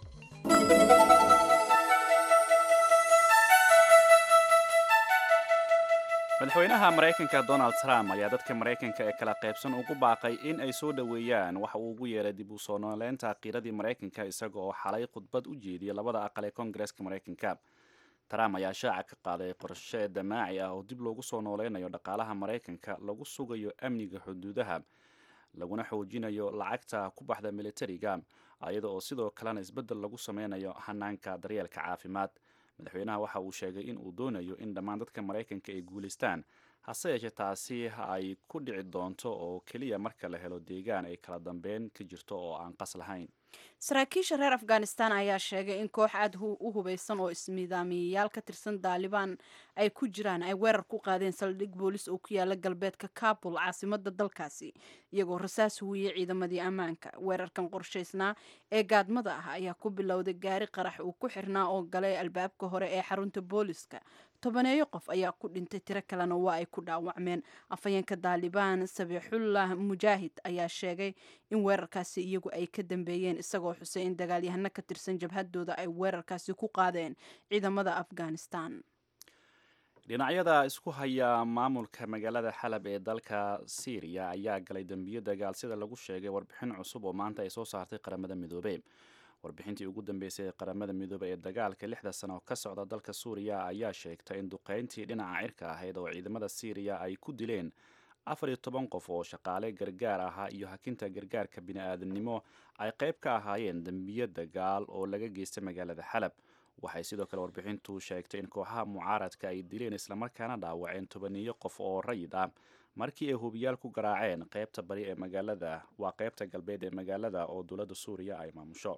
madaxweynaha maraykanka donald trump ayaa dadka maraykanka ee kala qaybsan ugu baaqay in ay soo dhoweeyaan waxa uu ugu yeeray dib u soo nooleynta qiiradii maraykanka isaga oo xalay khudbad u jeediyay labada aqal ee koongareeska maraykanka trump ayaa shaaca ka qaaday qorshe damaaci ah oo dib loogu soo nooleynayo dhaqaalaha maraykanka lagu sugayo amniga xuduudaha laguna xoojinayo lacagta ku baxda militariga iyada oo sidoo kalena isbeddel lagu sameynayo hanaanka daryeelka caafimaad madaxweynaha waxa uu sheegay in uu doonayo in dhammaan dadka maraykanka ay guulaystaan hase yeeshee taasi ay ku dhici doonto oo keliya marka la helo deegaan ay kala dambeyn ka jirto oo aan qas lahayn saraakiisha reer afghanistan ayaa sheegay in koox aad u hubeysan oo ismidaamiyayaal ka tirsan daalibaan ay ku jiraan ay weerar ku qaadeen saldhig boolis oo ku yaala galbeedka kabul caasimada dalkaasi iyagoo rasaas huwiyey ciidamadii ammaanka weerarkan qorshaysnaa ee gaadmada ah ayaa ku bilowday gaari qarax uu ku xirnaa oo galay albaabka hore ee xarunta booliska tobaneeyo qof ayaa ku dhintay tiro kalena waa ay ku dhaawacmeen afhayeenka daalibaan sabiixullah mujaahid ayaa sheegay in weerarkaasi iyagu ay ka dambeeyeen isagoo xusay in dagaalyahano ka tirsan jabhadooda ay weerarkaasi ku qaadeen ciidamada afghanistan dhinacyada isku haya maamulka magaalada xalab ee dalka syriya ayaa galay dembiyo dagaal sida lagu sheegay warbixin cusub oo maanta ay soo saartay qaramada midoobey warbixintii ugu dambeysay ee qaramada midoobey ee dagaalka lixda sano ka socda dalka suuriya ayaa sheegtay in duqeyntii dhinaca cirka ahayd oo ciidamada syriya ay ku dileen afar iyo toban qof oo shaqaale gargaar ahaa iyo hakinta gargaarka bini-aadamnimo ay qayb ka ahaayeen dembiyo dagaal oo laga geystay magaalada xalab waxay sidoo kale warbixintu sheegtay in kooxaha mucaaradka ay dileen islamarkaana dhaawaceen tobaniyo qof oo rayid ah markii ay hubiyaal ku garaaceen qaybta bari ee magaalada waa qaybta galbeed ee magaalada oo dowladda suuriya ay maamusho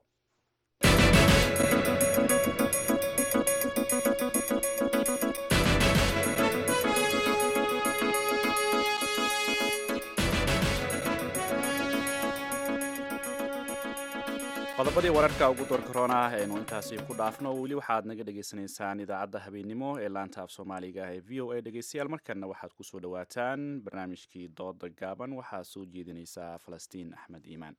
qodobadii wararka ugu door korona ah aynu intaasi ku dhaafno weli waxaad naga dhagaysanaysaan idaacadda habeennimo ee laanta af soomaaliga ee v o a dhegeystayaal markanna waxaad kusoo dhawaataan barnaamijkii dooda gaaban waxaa soo jeedinaysaa falastiin axmed iimaan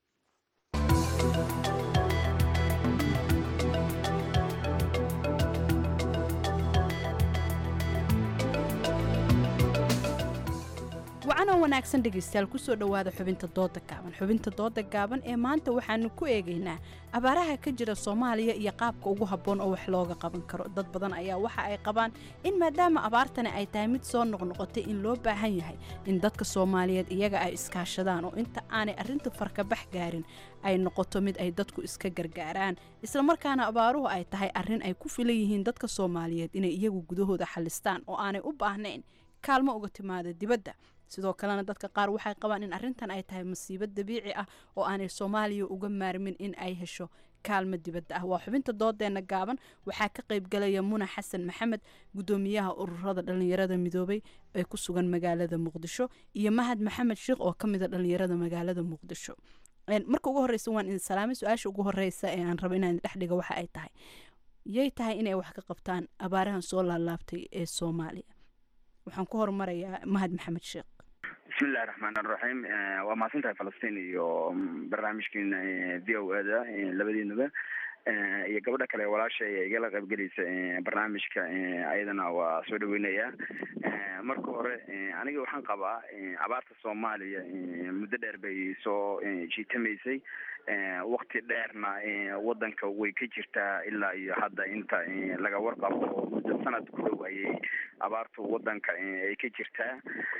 wacanoo wanaagsan dhegaystayaal kusoo dhowaada xubinta dooda gaaban xubinta dooda gaaban ee maanta waxaanu ku eegaynaa abaaraha ka jira soomaaliya iyo qaabka ugu habboon oo wax looga qaban karo dad badan ayaa waxa ay qabaan in maadaama abaartani ay tahay mid soo noqnoqotay in loo baahan yahay in dadka soomaaliyeed iyaga ay iskaashadaan oo inta aanay arrinta farkabax gaarin ay noqoto mid ay dadku iska gargaaraan islamarkaana abaaruhu ay tahay arrin ay ku filan yihiin dadka soomaaliyeed inay iyagu gudahooda xalistaan oo aanay u baahnayn kaalmo uga timaada dibadda sidoo kalena dadka qaar waxay qabaan in arrintan ay tahay masiibo dabiici ah oo aanay soomaaliya uga maarmin in ay hesho kaalmo dibadda ah waa xubinta doodeena gaaban waxaa ka qaybgalaya muna xasan maxamed gudoomiyaha ururada dhalinyarada midoobay ee ku sugan magaalada muqdisho iyo mahad maxamed sheekh oo kamida dhalinyarada magaalada muqdisho marka ugu horeysa waan idin salaamay su-aasha ugu horeysa ee aan rabo inaan dhexdhiga waxa ay tahay yay tahay inay wax ka qabtaan abaarahan soo laalaabtay ee soomaaliya waxaan ku horumarayaa mahad maxamed sheekh bismillahi raxmaan raxiim waa mahadsantahay falastiin iyo barnaamijkiina v o a da labadiinaba iyo gabadha kale walaasha ee igala qaybgelaysa barnaamijka ayadana waa soo dhaweynaya marka hore aniga waxaan qabaa abaarta soomaaliya muddo dheer bay soo jiitamaysay wakti dheerna wadanka way ka jirtaa ilaa iyo hadda inta laga warqabo oo muddo sanad ku dhow ayay abaartu wadanka ay ka jirtaa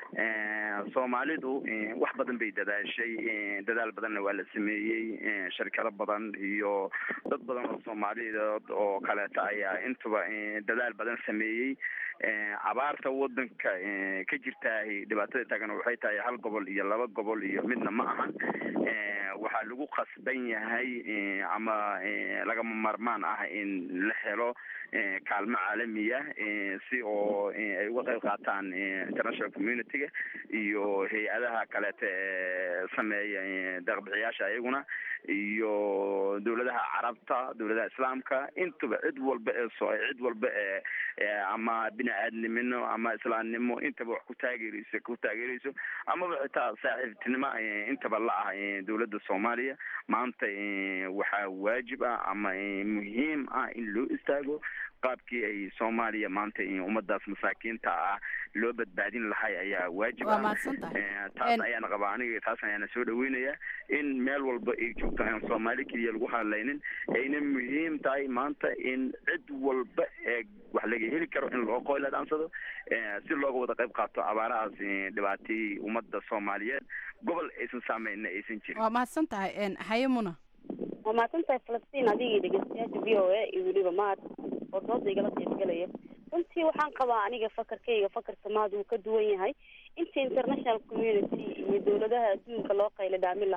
soomaalidu wax badan bay dadaashay dadaal badanna waa la sameeyey shirkado badan iyo dad badan oo soomaaliyeed oo kaleeta ayaa intuba dadaal badan sameeyey abaarta wadanka ka jirtaa dhibaatada taagan waxay tahay hal gobol iyo laba gobol iyo midna ma ahan waxaa lagu qasban yahay ama lagama marmaan ah in la helo kaalmo caalamiya si oo ay uga qayb qaataan international community-ga iyo hay-adaha kaleeta ee sameeya deeqbixiyaasha ayaguna iyo dowladaha carabta dowladaha islaamka intuba cid walba ee so cid walba ee ama bini aadnimino ama islaamnimo intaba wax ku taageereyso ku taageereyso amaba xitaa saaxiibtinimo intaba la ah dowladda soomaaliya maanta waxaa waajib ah ama muhiim ah in loo istaago qaabkii ay soomaaliya maanta ummadaas masaakiinta ah loo badbaadin lahay ayaa waajib ah taas ayaana qabaa aniga taas ayaana soo dhaweynaya in meel walba ay joogto aan soomaali keliya lagu hadlaynin ayna muhiim tahay maanta in cid walba ee wax laga heli karo in loo qoyla dhaansado si looga wada qayb qaato abaarahaas dhibaatayey ummada soomaaliyeed gobol aysan saameyna aysan jirin waa mahadsan tahay haye muna waa mahadsan tahay falastiin adigii dhegeystayaasha v o a iyo weliba mahad oo dooda igala qaybgalaya runtii waxaan qabaa aniga fakarkayga fakarka mahad uu ka duwan yahay inta international community iyo dowladaha adduunka loo qayla dhaamin lahaa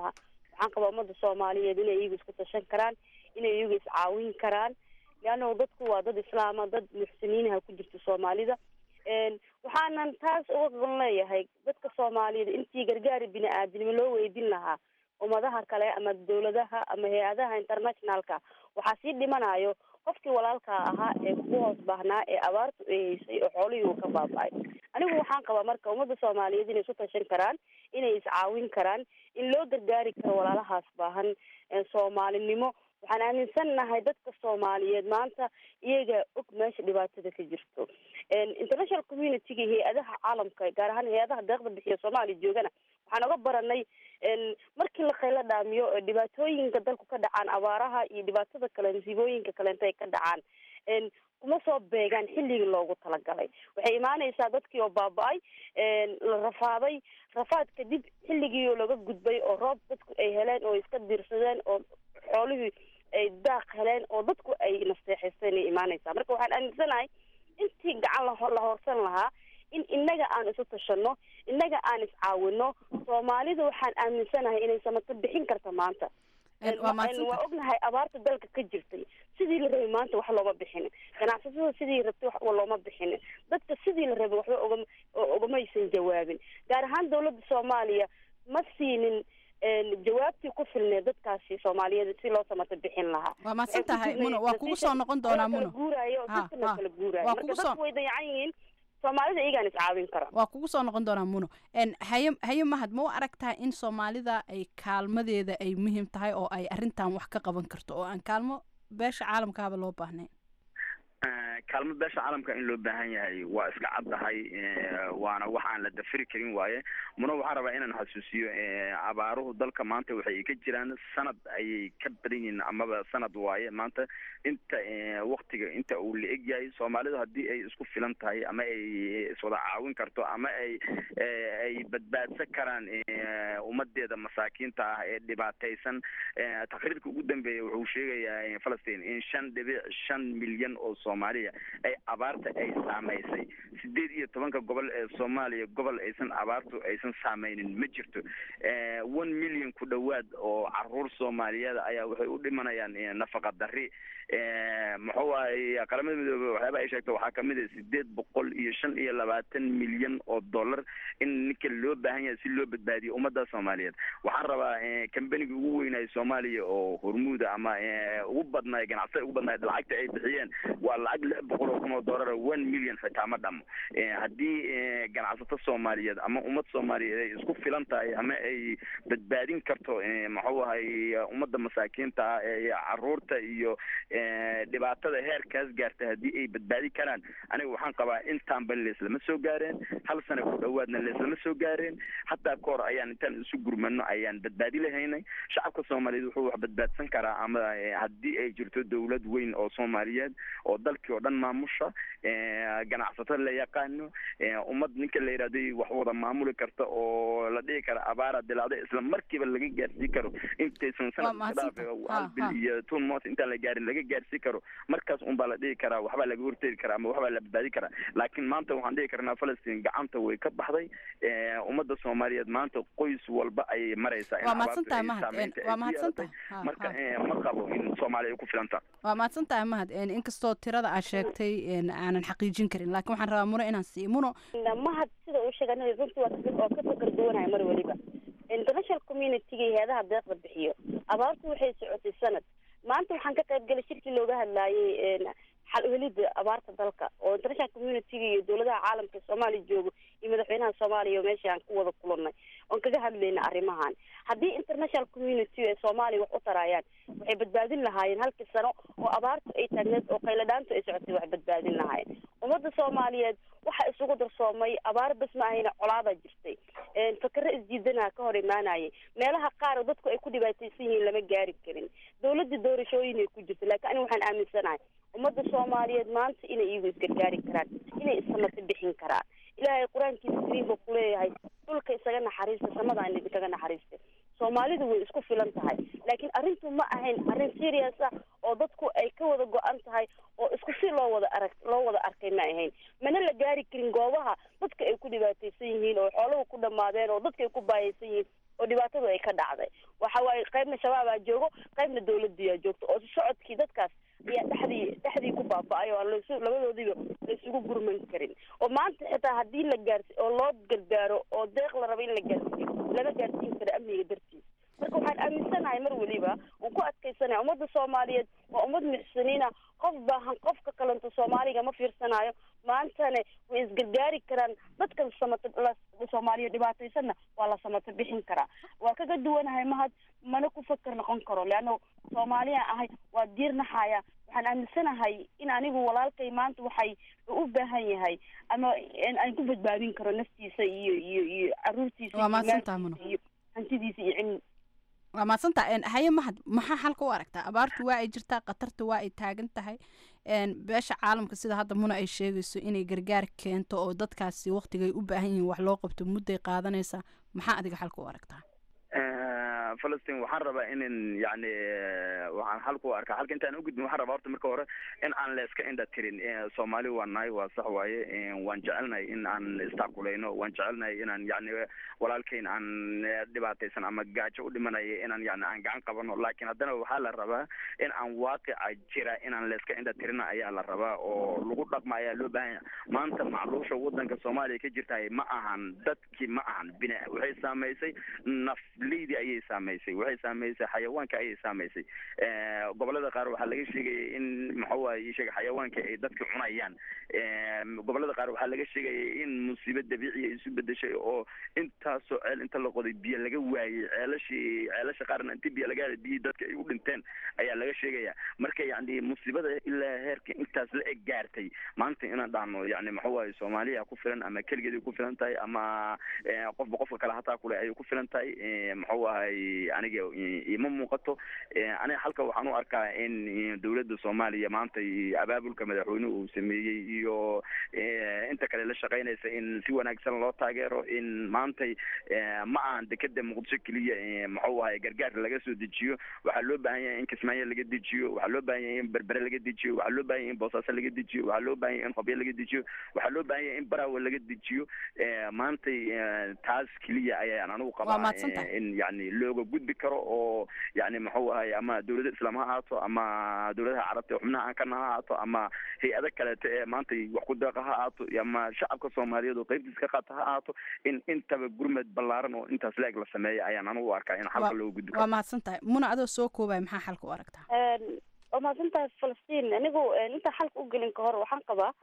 waxaan qabaa ummadda soomaaliyeed inay iyagu isku tashan karaan inay iyagu iscaawin karaan leanna dadku waa dad islaama dad muxsiniinaha ku jirta soomaalida waxaanan taas uga qaban leeyahay dadka soomaaliyeed intii gargaari bini aadamnimo loo weydin lahaa ummadaha kale ama dawladaha ama hay-adaha internationalka waxaa sii dhimanayo qofkii walaalka ahaa ee kugu hoos baahnaa ee abaartu ay haysay oo xoolihii uu ka baaba-ay anigu waxaan qabaa marka ummadda soomaaliyeed inay isu tashan karaan inay iscaawin karaan in loo gargaari karo walaalahaas baahan soomaalinimo waxaan aaminsannahay dadka soomaaliyeed maanta iyaga og meesha dhibaatada ka jirto international community-ga hay-adaha caalamka gaar ahaan hay-adaha deeqda bixiya soomaaliya joogana waxaan oga baranay markii la khaylo dhaamiyo dhibaatooyinka dalku ka dhacaan abaaraha iyo dhibaatada kale masiibooyinka kaleento ay ka dhacaan kuma soo beegaan xilligii loogu talagalay waxay imaanaysaa dadkii oo baaba-ay la rafaaday rafaad kadib xilligii oo laga gudbay oo roob dadku ay heleen oo iska diirsadeen oo xoolihii ay daaq heleen oo dadku ay nasteexaysteen ay imaanaysaa marka waxaan aaminsanahay intii gacan la la hoorsan lahaa in inaga aan isu tashano inaga aan iscaawino soomaalida waxaan aaminsanahay inay samato bixin karta maanta waa ognahay abaarta dalka ka jirtay sidii la rabay maanta wax looma bixinin ganacsatada sidii rabtay waxba looma bixinin dadka sidii la rabay waxba ogama ogamaysan jawaabin gaar ahaan dawladda soomaaliya ma siinin jawaabtii ku filneed dadkaasi soomaaliyeed si loo samato bixin lahaa waa mahadsan tahay muno waa kugu soo noqon doonaa muno guuraayo oo dadka la kala guuraayo waa marka kugu soo dadku way dayacan yihiin soomaalida iyagaan iscaawin kara waa kugu soo noqon doonaa muno haye haye mahad ma u aragtaa in soomaalida ay kaalmadeeda ay muhiim tahay oo ay arrintan wax ka qaban karto oo aan kaalmo beesha caalamkaaba loo baahnayn kaalmo beesha caalamka in loo baahan yahay waa iska caddahay waana wax aan la dafiri karin waaye muna waxaan rabaa inaan xasuusiyo abaaruhu dalka maanta waxay ka jiraan sanad ayay ka badan yihiin amaba sanad waaye maanta inta waktiga inta uu la eg yahay soomaalidu haddii ay isku filan tahay ama ay iswada caawin karto ama ay ay badbaadsan karaan ummadeeda masaakiinta ah ee dhibaataysan taqriirka ugu dambeeya wuxuu sheegayaa falastiin in shan dhibic shan milyan oo soomaaliya ay abaarta ay saamaysay sideed iyo tobanka gobol ee soomaaliya gobol aysan abaartu aysan saameynin ma jirto one million ku dhowaad oo caruur soomaaliyeed ayaa waxay u dhimanayaan nafaqa dari muxuu ahay qaramada midoobe waxyaaba ay sheegto waxaa kamid a sideed boqol iyo shan iyo labaatan milyan oo dollar in ninka loo baahan yahay si loo badbaadiyo ummadda soomaaliyeed waxaan rabaa kambaniga ugu weynaayo soomaaliya oo hormuuda ama ugu badnaay ganacsada ugu badnaay lacagta ay bixiyeen waa lacag lix boqol oo kun oo dollar one million xitaa ma dhamo haddii ganacsato soomaaliyeed ama ummad soomaaliyeed ay isku filan tahay ama ay badbaadin karto muxuu ahay ummadda masaakiinta ah ee caruurta iyo dhibaatada heerkaas gaarta haddii ay badbaadi karaan aniga waxaan qabaa intaanba leeslama soo gaareen hal sana ku dhowaadna leeslama soo gaareen hataa ka hor ayaan intaan isu gurmano ayaan badbaadi lahaynay shacabka soomaaliyeed wuxuu wax badbaadsan karaa ama haddii ay jirto dowlad weyn oo soomaaliyeed oo dalkii oo dhan maamusha ganacsato la yaqaano ummad ninka la yidhahday wax wada maamuli karta oo la dhihi kara abaara dilaacda isla markiiba laga gaarsii karo intaysan sanadka dhaafe hal bil iyo tun mos intaan la gaarin laga gaarsii karo markaas unbaa la dhihi karaa waxbaa laga hortegi karaa ama waxbaa la badbaadi karaa laakiin maanta waxaan dhihi karnaa falastiin gacanta way ka baxday ummadda soomaaliyeed maanta qoys walba ayay maraysaa in waa mahadsan tahay abaartu ay mahad saameynta ay waa ku mahadsan yeelatay. tahay Ha, marka ha. ma qabo in soomaaliya ay ku filan tahay waa mahadsan tahay mahad inkastoo tirada aad sheegtay aanan xaqiijin karin laakiin waxaan rabaa muno inaan siiyo muno mahad sida uu sheegay aniga runtii waa fikir oo ka fikir duwanahay mar waliba international community-ga iyo hay-adaha deeqda bixiyo abaartu waxay socotay sanad maanta waxaan ka qayb galay shirkii looga hadlaayay xal uhelida abaarta dalka oo international community-ga iyo dowladaha caalamka ee soomaaliya joogo iyo madaxweynaha soomaaliya oo meesha aan ku wada kulannay oon kaga hadlayna arrimahan haddii international community ee soomaaliya wax u tarayaan waxay badbaadin lahaayeen halkii sano oo abaartu ay taagneed oo qayladhaantu ay socotay wax badbaadin lahaayeen ummadda soomaaliyeed waxa isugu darsoomay abaar bas ma ahayna colaadaa jirtay fakero isdiidanaha ka hor imaanayay meelaha qaar oo dadku ay ku dhibaataysan yihiin lama gaari karin dowladda doorashooyin ay ku jirta laakiin aniga waxaan aaminsanahay ummadda soomaaliyeed maanta inay iyagu isgargaari karaan inay issamata bixin karaan ilaahay qur-aankiisa kariimka ku leeyahay dhulka isaga naxariista samadaan idinkaga naxariista soomaalidu way isku filan tahay laakiin arrintu ma ahayn arrin serious ah oo dadku ay ka wada go-an tahay oo isku si loo wada arag loo wada arkay ma ahayn mana la gaari karin goobaha dadka ay ku dhibaataysan yihiin oo xooluhu ku dhammaadeen oo dadka ay ku baayaysan yihiin oo dhibaatadu ay ka dhacday waxa waxa waaye qaybna shabaabaa joogo qaybna dawladiyaa joogto oo socodkii dadkaas ayaa dhexdii dhexdii ku baaba-ay oo aan lasu labadoodiiba laysugu gurman karin oo maanta xitaa haddii la gaarsi oo loo gargaaro oo deeq la rabo in la gaarsiiyo lama gaarsiin karo amniga dartiis marka waxaan aaminsanahay mar weliba oon ku adkaysanaya ummadda soomaaliyeed waa ummad muxsiniina qof baahan qofka kalento soomaaliga ma fiirsanayo maantane way isgargaari karaan dadkan samata soomaaliya dhibaataysanna waa la samata bixin karaa waa kaga duwanahay mahad mana ku fakar noqon karo leanna soomaaliya ahay waa diirnaxaya waxaan aaminsanahay in anigu walaalkay maanta waxay u baahan yahay ama aan ku badbaadin karo naftiisa iyo iyo iyo caruurtiisa waa mahadsantaha muno iyo hantidiisa iyo cilmi waa mahadsantaha haye mahad maxaa xalka u aragtaa abaartu waa ay jirtaa khatarta waa ay taagan tahay beesha caalamka sida hadda muna ay sheegayso inay gargaar keento oo dadkaasi waktigay u baahan yihiin wax loo qabto mudday qaadanaysaa maxaa adiga xalka u aragtaa falastiin waxaan rabaa inin yani waxaan xalka u arkaa halka intaan ugudbin waxaan rabaa horta marka hore in aan la iska indha tirin soomaali waa nahay waa sax waaye waan jecelnahay in aan istaakulayno waan jecelnahay inaan yani walaalkeyn aan dhibaataysan ama gaajo u dhimanayo inaan yani aan gacan qabano laakiin haddana waxaa la rabaa in aan waaqica jira inaan la iska indha tirina ayaa la rabaa oo lagu dhaqma ayaa loo baahan yahay maanta macluusha wadanka soomaaliya ka jirtahay ma ahan dadkii ma ahan bina waxay saamaysay nafleydi ayay saamaysay waxay saamaysay xayawaanka ayay saamaysay gobolada qaar waxaa laga sheegaya in maxawaye sheega xayawaanka ay dadka cunayaan gobolada qaar waxaa laga sheegaya in musiibo dabiiciya isu bedeshay oo intaasoo ceel inta la qoday biyo laga waayey ceelashii ceelasha qaarna inti biyo laga helay biyihii dadka ay u dhinteen ayaa laga sheegaya marka yani musiibada ilaa heerka intaas la eg gaartay maanta inaan dhahno yani maxawaye soomaaliya ku filan ama keligeed ay ku filan tahay ama qofba qofka kale hataa kule ayay ku filan tahay maxuu ahay aniga ima muuqato aniga halka waxaan u arkaa in dowladda soomaaliya maanta abaabulka madaxweynuhu uu sameeyey iyo inta kale la shaqaynaysa in si wanaagsan loo taageero in maantay ma ahan dekeda muqdisho keliya maxuu ahay gargaar laga soo dejiyo waxaa loo baahan yahay in kismaayo laga dejiyo waxaa loo baahan yahay in berbere laga dejiyo waxaa loo baahan yahay in boosaaso laga dejiyo waxaa loo baahan yahay in hobyo laga dejiyo waxaa loo baahan yahay in baraawe laga dejiyo maantay taas keliya ayaan anigu qabaa in yani looga gudbi karo oo yani muxuu ahay ama dowladda islaam ha ahaato ama dowladaha carabta xubnaha aan kana ha ahaato ama hay-ado kaleeto ee maanta wax ku deeqa ha ahaato ama shacabka soomaaliyeed oo qaybtiis ka qaata ha ahaato in intaba gurmed ballaaran oo intaas la-eg la sameeya ayaan anigu u arkaa in xalka looga gudbi karo waa mahadsan tahay muna adoo soo koobaya maxaa xalka u aragtaa waa mahadsan tahay falastiin anigu intaan xalka u gelin ka hor waxaan qabaa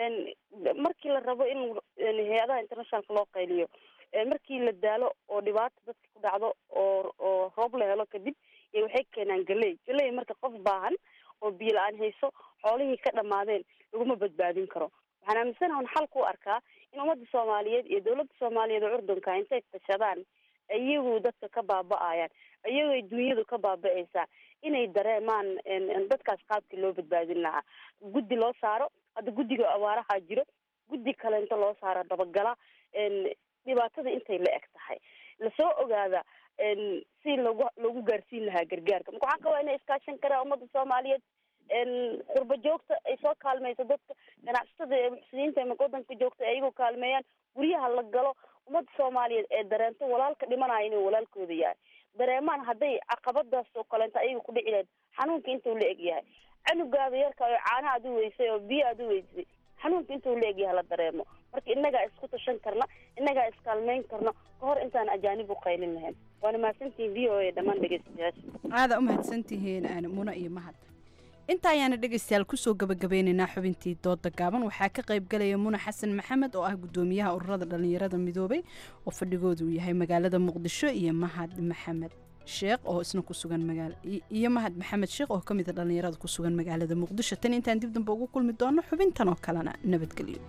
markii la rabo in hay-adaha internationalka loo qayliyo markii la daalo oo dhibaata dadka ku dhacdo oo oo roob la helo kadib y waxay keenaan galey galey marka qof baahan oo biyo la-aan hayso xoolihii ka dhamaadeen laguma badbaadin karo waxaan aaminsanaha un xalka u arkaa in ummadda soomaaliyeed iyo dowladda soomaaliyeed oo curdunka intay tashadaan iyagu dadka ka baaba-ayaan iyagay dunyadu ka baaba-aysaa inay dareemaan dadkaas qaabkii loo badbaadin lahaa guddi loo saaro hadda guddiga abaaraha jiro guddi kalento loo saaro dabagala dhibaatada intay la eg tahay lasoo ogaada si lagu lagu gaarsiin lahaa gargaarka marka waxaan qabaa inay iskaashan karaan ummadda soomaaliyeed qurba joogta ay soo kaalmayso dadka ganacsatada ee muxsiniinta ee wadanka joogta ay iyagu kaalmeeyaan guryaha la galo ummadda soomaaliyeed ee dareento walaalka dhimanaya inuu walaalkooda yahay dareemaan hadday caqabadaas oo kaleento ayaga ku dhici lahayd xanuunka intuu la eg yahay canugaada yarka oo caana aad u weysay oo biyo aad u weysay xanuunka intuu la eg yahay la dareemo marka innagaa isku tashan karna innagaa iskaalmeyn karna kahor intaan ajaanib u qaylin lahayn waana mahadsantihiin v o a dhammaan dhegeystayaasha aada u mahadsantihiin muna iyo mahad inta ayaana dhegaystayaal kusoo gabagabeynaynaa xubintii dooda gaaban waxaa ka qayb galaya muna xasan maxamed oo ah gudoomiyaha ururada dhallinyarada midoobay oo fadhigoodu uu yahay magaalada muqdisho iyo mahad maxamed sheekh oo isna ku sugan magaala iyo mahad maxamed sheekh oo ka mid a dhallinyarada ku sugan magaalada muqdisho tan intaan dib dambe ugu kulmi doono xubintan oo kalena nabadgelyo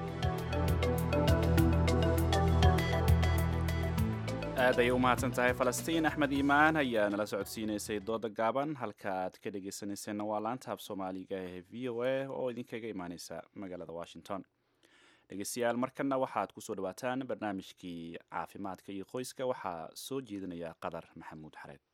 aad ayay u mahadsan tahay falastiin axmed iimaan ayaa nala socodsiinaysay dooda gaaban halka aad ka dhegaysanayseena waa laanta af soomaaliga ee v o a oo idinkaga imaaneysa magaalada washington dhegeystayaal markanna waxaad kusoo dhawaataan barnaamijkii caafimaadka iyo qoyska waxaa soo jeedinaya qadar maxamuud xareed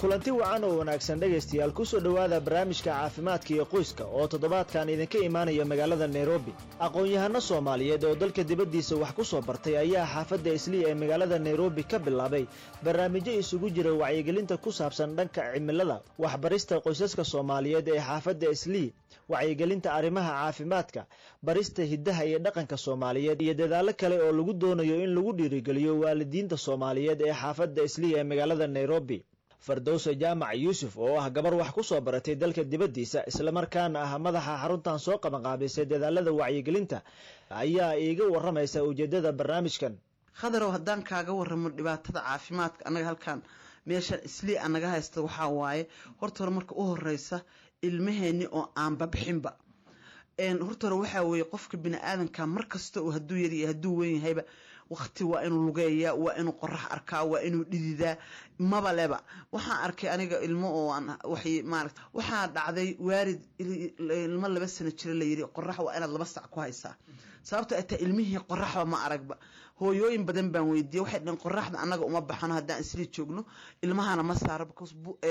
kulanti wacan oo wanaagsan dhegaystayaal kusoo dhowaada barnaamijka caafimaadka iyo qoyska oo toddobaadkan idinka imaanaya magaalada nairobi aqoon-yahano soomaaliyeed oo dalka dibaddiisa wax ku soo bartay ayaa xaafadda islii ee magaalada nairobi ka bilaabay barnaamijyo isugu jira wacyigelinta ku saabsan dhanka cimilada waxbarista qoysaska soomaaliyeed ee xaafadda islii wacyigelinta arrimaha caafimaadka barista hiddaha iyo dhaqanka soomaaliyeed iyo dadaallo kale oo lagu doonayo in lagu dhiirigeliyo waalidiinta soomaaliyeed ee xaafadda islii ee magaalada nairobi fardowse jaamac yuusuf oo ah gabar wax ku soo baratay dalka dibaddiisa islamarkaana ah madaxa xaruntan soo qabanqaabisay dadaalada wacyigelinta ayaa iiga waramaysa ujeedada barnaamijkan khadarow haddaan kaaga waramo dhibaatada caafimaadka annaga halkan meeshan islii anaga haysta waxaa waaye horta hore marka u horeysa ilmaheenni oo aanba bixinba horta hore waxaa weeye qofka bini aadanka mar kasta oo hadduu yaryahay hadduu weyn yahayba waqti waa inuu lugeeyaa waa inuu qorax arkaa waa inuu dhididaa maba leba waxaan arkay aniga ilmo oo aan waxay maarata waxaa dhacday waarid ilmo laba sano jira la yiri qorax waa inaad laba sac ku haysaa sababta ay tahay ilmihii qoraxba ma aragba hooyooyin badan baan weydiiyey waxay dhaheen qoraxda annaga uma baxano haddaan isli joogno ilmahana ma saaro because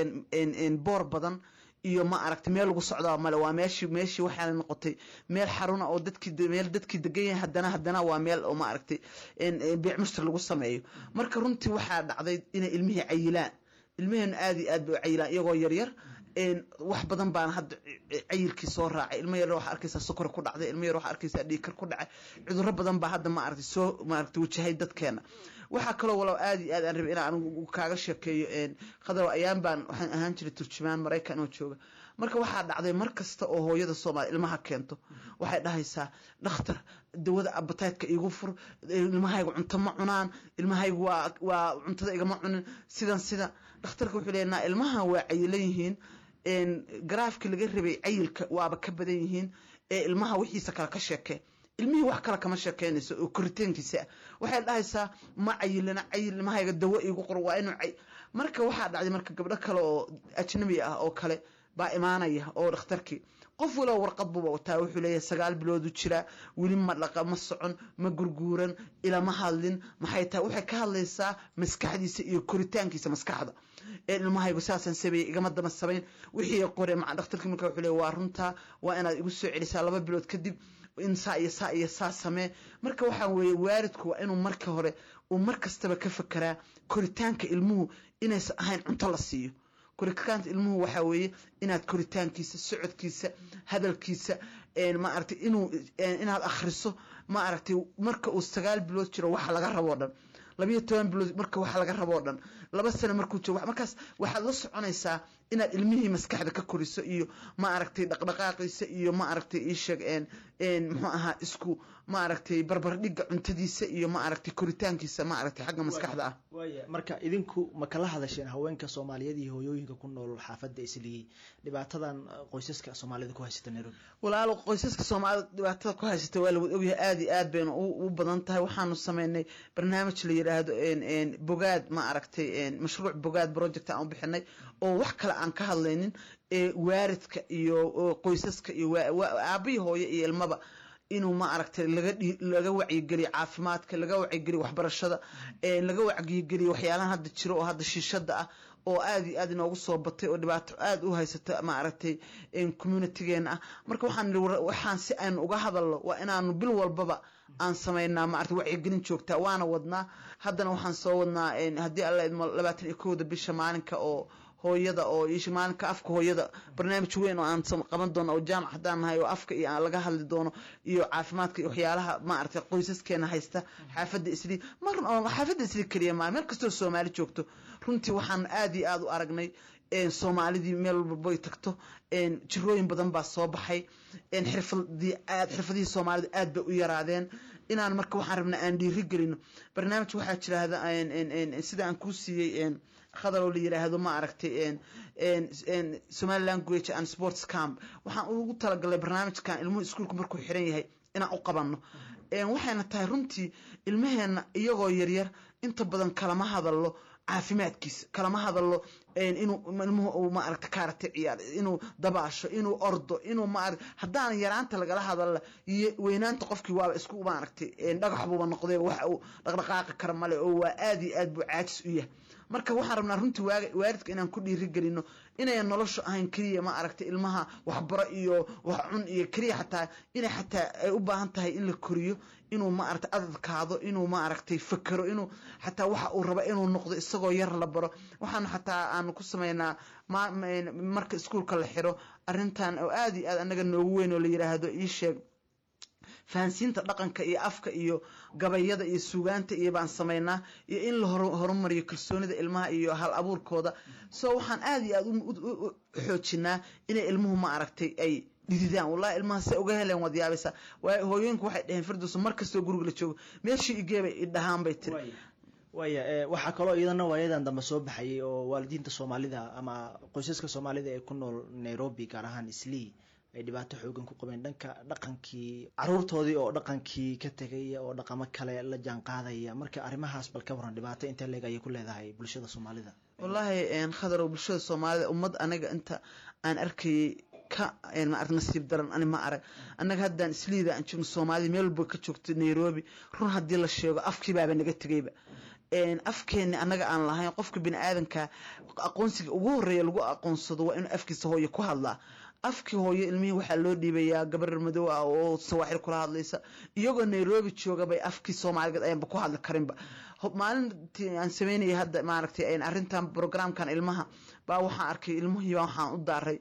boor badan iyo ma aragtay meel lagu socdaa male waa meeshii meeshii waxaa noqotay meel xaruna oo dadkii meel dadkii degan yahay haddana haddana waa meel oo ma aragtay biic mushtar lagu sameeyo marka runtii waxaa dhacday inay ilmihii cayilaan ilmaheenu aad iyo aad bay u cayilaan iyagoo yaryar wax badan baan hadda cayilkii soo raacay ilmo yar waxaa arkaysaa sokor ku dhacday ilmo yar waxaa arkaysaa dhiikar ku dhacay cudurro badan baa hadda ma aragtay soo maaragtay wajahay dadkeena waxaa kaloo walow aad iyo aad aan rabay inaan anigu kaaga sheekeeyo khadar ayaan baan waxaan ahaan jiray turjumaan maraykan oo jooga marka waxaa dhacday mar kasta oo hooyada soomaaliya ilmaha keento waxay dhahaysaa dhakhtar dawada abataydka iigu fur ilmahayga cunto ma cunaan ilmahayga waa waa cuntada igama cunin sidan sida dhakhtarka wuxuu leeyahay ilmaha waa cayilan yihiin garaafkii laga rabay cayilka waaba ka badan yihiin ee ilmaha wixiisa kale ka sheekee ilmihii wax kale kama sheekeynayso oo koritaankiisa waxay dhahaysaa ma cayilana cayil ilmahayga dawo iigu qor waa inuu marka waxaa dhacday marka gabdho kale oo ajnabi ah oo kale baa imaanaya oo dhakhtarkii qof walow warqad buuba wataa wuxuu leeyahay sagaal biloodu jiraa weli ma dhaqa ma socon ma gurguuran ilama hadlin maxay tahay waxay ka hadlaysaa maskaxdiisa iyo koritaankiisa maskaxda ee ilmahaygu saasaan sameeyey igama daba samayn wixii qore maca dhakhtarkii marka wuxuu leeyahay waa runtaa waa inaad igu soo celisaa laba bilood kadib in saa iyo saa iyo saa samee marka waxaa weeye waalidku waa inuu marka hore uu mar kastaba ka fekeraa koritaanka ilmuhu inaysan ahayn cunto la siiyo koritaanka ilmuhu waxaa weeye inaad koritaankiisa socodkiisa hadalkiisa ma aragtay inuu inaad akhriso ma aragtay marka uu sagaal bilood jiro waxa laga raboo dhan labayo toban bilood marka waxa laga raboo dhan laba sano markuu joogo markaas waxaad la soconaysaa inaad ilmihii maskaxda ka koriso iyo ma aragtay dhaqdhaqaaqiisa iyo ma aragtay iisheeg muxuu ahaa isku ma aragtay barbardhigga cuntadiisa iyo ma aragtay koritaankiisa ma aragtay xagga maskaxda ah waaya marka idinku ma kala hadasheen haweenka soomaaliyeed iyo hooyooyinka ku nool xaafadda islii dhibaatadan qoysaska soomaalida ku haysata nairobi walaalo qoysaska soomaalida dhibaatada ku haysata waa lawada ogyahay aada iyo aad bayna u badan tahay waxaanu sameynay barnaamij la yidhaahdo bogaad ma aragtay mashruuc bogaad project aan u bixinay oo wax kale aan ka hadlaynin ee waaridka iyo qoysaska iyo aabihii hooyo iyo ilmaba inuu ma aragtay laga laga wacyigeliyo caafimaadka laga wacyigeliyo waxbarashada laga wacyigeliyo waxyaalahan hadda jiro oo hadda shiishada ah oo aada iyo aad inoogu soo batay oo dhibaato aada u haysata ma aragtay communitygeena ah marka waxaan waxaan si aynu uga hadalno waa inaanu bil walbaba aan samaynaa ma aragtay wacyigelin joogtaa waana wadnaa haddana waxaan soo wadnaa haddii alla idmo labaatan iyo kowda bisha maalinka oo hooyada oo ish maalinka afka hooyada barnaamij weyn oo aan qaban doono oo jaamac haddaan nahay oo afka iyo aan laga hadli doono iyo caafimaadka iyo waxyaalaha ma aragtay qoysaskeena haysta xaafadda islii mar xaafadda islii keliya maa meel kastoo soomaali joogto runtii waxaan aada iyo aada u aragnay soomaalidii meel walbay tagto jirooyin badan baa soo baxay xirfadii aad xirfadihii soomaalida aad bay u yaraadeen inaan marka waxaan rabnaa aan dhiiri gelino barnaamij waxaa jiraahda sida aan kuu siiyey khadar oo la yiraahdo ma aragtay somali language and sports camp waxaan ugu talagalay barnaamijkan ilmuhu iskuulku markuu xiran yahay inaan u qabanno waxayna tahay runtii ilmaheena iyagoo yaryar inta badan kalama hadallo caafimaadkiisa kalama hadallo inuu ilmuhu uu maaragta kaarate ciyaar inuu dabaasho inuu ordo inuu maarag haddaan yaraanta lagala hadalla iyo weynaanta qofkii waaba isku maaragtay dhagax buuba noqday wax uu dhaqdhaqaaqi kara male oo waa aad iyo aad buu caajis u yahay marka waxaan rabnaa runtii waaga waalidka inaan ku dhiirigelino inayan noloshu ahayn keliya ma aragtay ilmaha waxbaro iyo wax cun iyo keliya xataa inay xataa ay u baahan tahay in la koriyo inuu ma aragtay adadkaado inuu ma aragtay fakero inuu xataa waxa uu raba inuu noqdo isagoo yar la baro waxaan xataa aanu ku sameynaa ma marka iskuulka la xiro arrintan oo aada iyo aad anaga noogu weyn oo la yidhaahdo ii sheeg fahansiinta dhaqanka iyo afka iyo gabayada iyo suugaanta iyo baan samaynaa iyo in la horumariyo kalsoonida ilmaha iyo hal abuurkooda so waxaan aada iyo aada u xoojinaa inay ilmuhu ma aragtay ay dhididaan wallahi ilmaha se uga heleen waad yaabaysaa waayo hooyooyinku waxay dhaheen firdowsa mar kastoo guriga la joogo meeshii igeebay idhahaan bay tiri waaya waxaa kaloo iyadana waayadan dambe soo baxayay oo waalidiinta soomaalida ama qoysaska soomaalida ee ku nool nairobi gaar ahaan islii ay dhibaato xoogan ku qabeen dhanka dhaqankii caruurtoodii oo dhaqankii ka tegaya oo dhaqamo kale la jaan qaadaya marka arrimahaas bal ka waran dhibaato intee leeg ayay ku leedahay bulshada soomaalida wallaahi khadarow bulshada soomaalida ummad aniga inta aan arkayay ka maarag nasiib daran ani ma arag annaga haddaan isliida aan joogno soomaalida meel walba ka joogto nairobi run haddii la sheego afkii baaba naga tegayba afkeeni annaga aan lahayn qofka bini aadanka aqoonsiga ugu horeeya lagu aqoonsado waa inuu afkiisa hooye ku hadlaa afkii hooyo ilmihii waxaa loo dhiibayaa gabar madow ah oo sawaaxil kula hadlaysa iyagoo nairobi jooga bay afkii soomaaligeed ayaanba ku hadli karinba maalintii aan sameynaya hadda maaragtay arrintan programkan ilmaha baa waxaan arkay ilmihii waxaan u daaray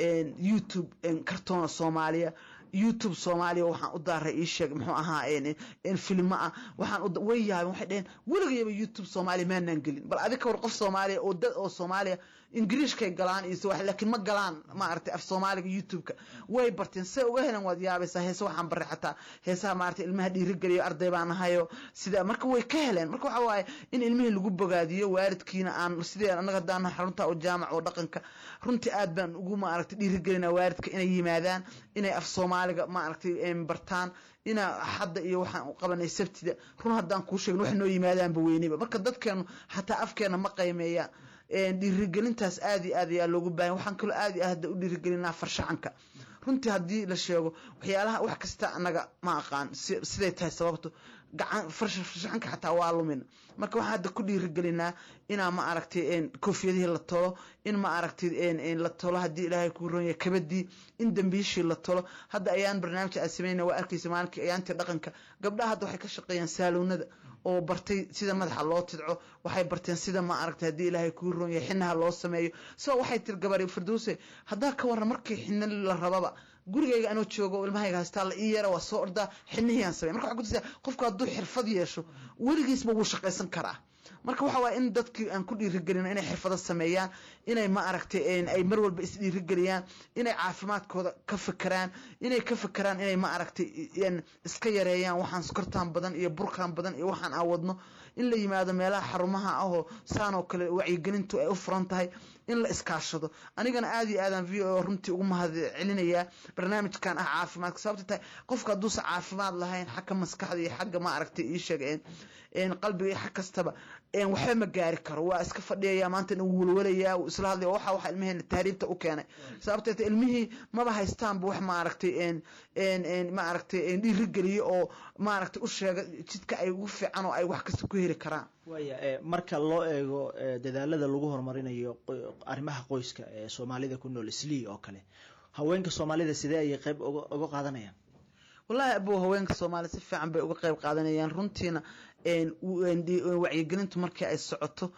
youtube kartoona soomaaliya youtube soomaaliya waxaan u daaray ii sheeg muxuu ahaa filmo ah waxaan way yaabeen waxay dhaheen weligayaba youtube soomaaliya maanaan gelin bal adi ka war qof soomaaliya oo dad oo soomaaliya ingiriishkay galaan iyo sawaax laakiin ma galaan maaragtay af soomaaliga youtube-ka way barteen say uga heleen waad yaabaysaa heese waxaan baray xataa heesaha maaragtay ilmaha dhiirigeliyo arday baan ahayo sida marka way ka heleen marka waxa waaye in ilmihii lagu bogaadiyo waalidkiina aan sidee annaga haddaan xarunta oo jaamac oo dhaqanka runtii aad baan ugu maaragtay dhiirigelinaa waalidka inay yimaadaan inay af soomaaliga maaragtay bartaan ina hadda iyo waxaan u qabanay sabtida run haddaan kuu sheegin wax noo yimaadaanba weyneba marka dadkeenu xataa afkeena ma qiimeeyaan dhiirigelintaas aad iyo aad ayaa loogu baahan waxaan kaloo aad iyo aad hadda u dhiirigelinaa farshaxanka runtii haddii la sheego waxyaalaha wax kasta annaga ma aqaan siday tahay sababto gacan farshaxanka xataa waa lumina marka waxaan hadda ku dhiirigelinaa inaa ma aragtay koofiyadihii la tolo in ma aragtay la tolo haddii ilaahay kuu ronya kabadii in dambiishii la tolo hadda ayaan barnaamijka aad sameynaya waa arkaysa maalinkii ayaantii dhaqanka gabdhaha hadda waxay ka shaqeeyaan saalownada oo bartay sida madaxa loo tidco waxay barteen sida ma aragtay haddii ilaahay kuu roon yahay xinaha loo sameeyo so waxay tiri gabari firdowse haddaa ka warran markii xina la rababa gurigayga anoo joogo ilmahayga haystaa la ii yara waa soo ordaa xinihii aan samey marka waxaa kutusaa qofku hadduu xirfad yeesho weligiisba wuu shaqaysan karaa marka waxa waaya in dadkii aan ku dhiirigelino inay xirfado sameeyaan inay ma aragtay ay mar walba isdhiirigeliyaan inay caafimaadkooda ka fekeraan inay ka fekeraan inay ma aragtay iska yareeyaan waxaan sokortaan badan iyo burkaan badan iyo waxaan aan wadno in la yimaado meelaha xarumaha ahoo saan oo kale wacyigelintu ay u furan tahay in la iskaashado anigana aad iyo aadaan v o runtii ugu mahad celinayaa barnaamijkan ah caafimaadka sababta tahay qofka hadduusan caafimaad lahayn xagga maskaxda iyo xagga ma aragtay ii sheeg qalbiga iyo xag kastaba waxba ma gaari karo waa iska fadhiyaya maanta uu walwalayaa uu isla hadlaya waxa waxa ilmaheena tahriibta u keenay sababteeta ilmihii maba haystaanba wax ma aragtay ma aragtay dhiirigeliyo oo ma aragtay u sheega jidka ay ugu fiican oo ay wax kasta ku heli karaan waaya marka loo eego dadaalada lagu horumarinayo arrimaha qoyska ee soomaalida ku nool islii oo kale haweenka soomaalida sidee ayay qayb uga qaadanayaan wallaahi abow haweenka soomaalida si fiican bay uga qayb qaadanayaan runtiina wacyigelintu markii ay socoto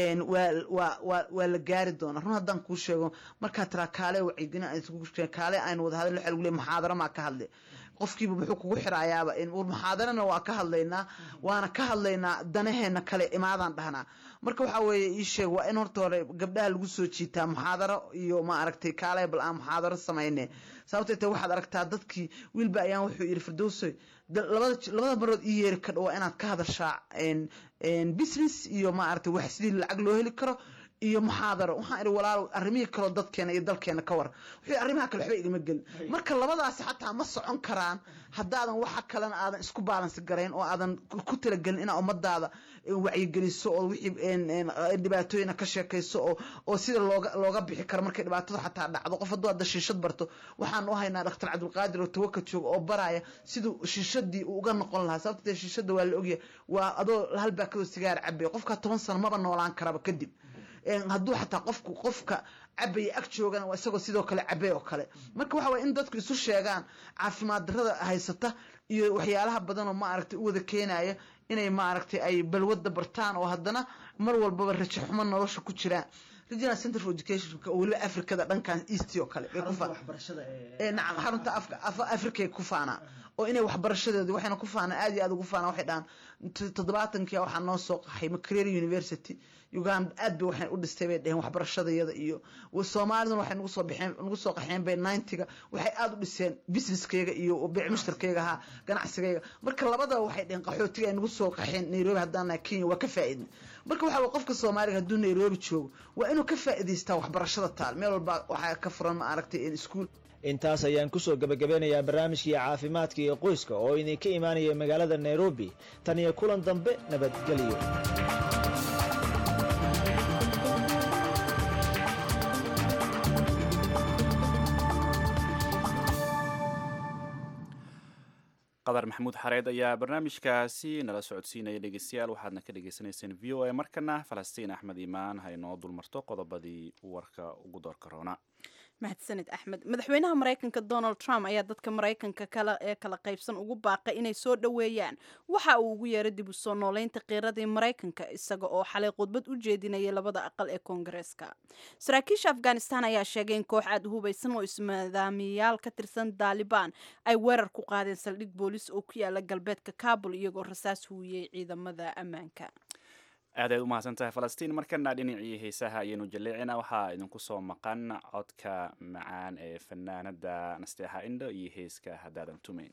waa la gaari doonaa run haddaan kuu sheego markaa tiraa kaale wacyigelin kaale aynu wada hadal waxa lagu leey muxaadaro maa ka hadle qofkiiba muxuu kugu xirayaaba muxaadarana waa ka hadlaynaa waana ka hadlaynaa danaheena kale imaadaan dhahnaa marka waxa weeye ii sheeg waa in horta hore gabdhaha lagu soo jiitaa muxaadaro iyo ma aragtay kaale bal aan muxaadaro samayne sababtay tahay waxaad aragtaa dadkii wiilba ayaan wuxuu yidhi firdowsoy labada labada marood ii yeeri kadho waa inaad ka hadashaa business iyo ma aragtay wax sidii lacag loo heli karo iyo muxaadaro waxaan idhi walaalow arrimihii kaloo dadkeena iyo dalkeena ka war wuxuu arrimaha kale waxba igama gelin marka labadaasi xataa ma socon karaan haddaadan waxa kalena aadan isku baalansi garayn oo aadan ku talagelin inaa ummadaada wacyigeliso oo wixii dhibaatooyina ka sheekayso oo oo sida looga looga bixi karo markay dhibaatadu xataa dhacdo qof hadduu hadda shiishad barto waxaan u haynaa dhaktar cabdulqaadir oo tawaka jooga oo baraya siduu shiishadii uu uga noqon lahaa sababta dee shiishada waa la ogyahay waa adoo hal baakadoo sigaar cabay qofka toban sano maba noolaan karaba kadib hadduu xataa qofku qofka cabaya ag joogana waa isagoo sidoo kale cabay oo kale marka waxa waye in dadku isu sheegaan caafimaad darrada haysata iyo waxyaalaha badan oo maaragtay u wada keenaya inay maaragtay ay balwada bartaan oo haddana mar walbaba rajo xumo nolosha ku jiraan regional center for education oo weliba africada dhankan east oo kale nacam xarunta africa ku faanaa oo inay waxbarashadeedu waxayna ku faanaan aad iyo aad ugu faanaan waxay dhahaan toddobaatankia waxaa noo soo qaxay makerere university uganda aad bay waxay u dhistay bay dheheen waxbarashadayada iyo soomaaliduna waxay nagu soo baxeen nagu soo qaxeen bay ninetiga waxay aad u dhiseen businesskayga iyo beec mushtarkayga ahaa ganacsigayga marka labadaba waxay dheheen qaxootiga ay nagu soo qaxeen nairobi haddaan nahay kenya waa ka faa'iidnay marka waxa waa qofka soomaaliga hadduu nairobi joogo waa inuu ka faa'iidaystaa waxbarashada taal meel walba waxaa ka furan ma aragtay iskuul intaas ayaan kusoo gebagabeynayaa barnaamijkii caafimaadka iyo qoyska oo idinka imaanaya magaalada nairobi tan iyo kulan dambe nabadgelyo qadar maxamuud xareed ayaa barnaamijkaasi nala socodsiinaya dhegeystayaal waxaadna ka dhegeysaneyseen v o a markana falastiin axmed imaan ha inoo dulmarto qodobadii warka ugu doorka roona mahadsanid axmed madaxweynaha maraykanka donald trump ayaa dadka maraykanka kale ee kala qaybsan ugu baaqay inay soo dhoweeyaan waxa uu ugu yeeray dib u soo nooleynta qiiradii maraykanka isaga oo xalay khudbad u jeedinayay labada aqal ee koongareeska saraakiisha afghanistan ayaa sheegay in koox aad u hubaysan oo ismaadaamiyayaal ka tirsan daalibaan ay weerar ku qaadeen saldhig boolis oo ku yaala galbeedka kabul iyagoo rasaas huwiyey ciidamada ammaanka aad aad u mahadsan tahay falastiin markana dhinacii heesaha ayaynu jaleecina waxaa idinku soo maqan codka macaan ee fanaanada nasteexa indho iyo heeska haddaadan tumayn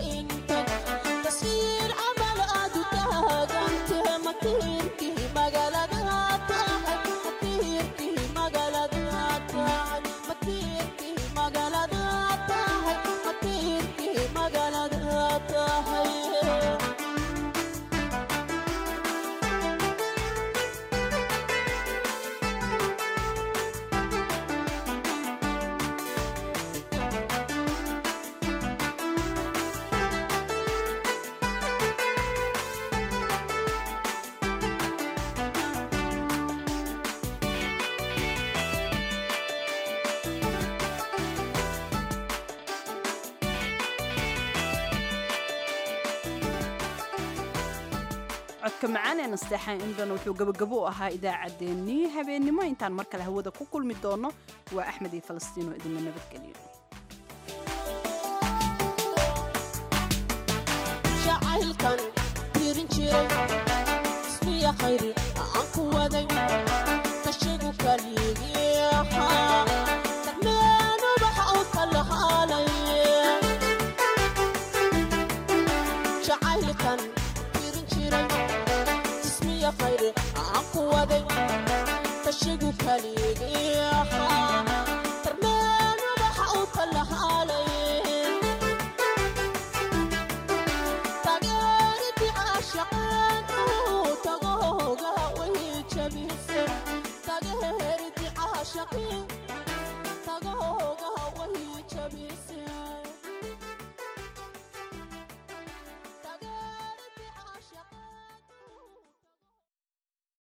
Taswiir camal aad u taagan tahay matiirkii magaalada codka macaan ee nasteexa indhan wuxuu gabagabo u ahaa idaacaddeenii habeennimo intaan mar kale hawada ku kulmi doono waa axmed iyo falastiino idinla nabadgeliyo jacaylkan tirin jiray ismiya khayri aan ku waday kashigu kaligii ahaa darmeen ubaxa u kala haalay jacaylkan tirin jiray ismiya khayri aan ku waday kashigu kaligii ahaa darmeen ubaxa u kala haalay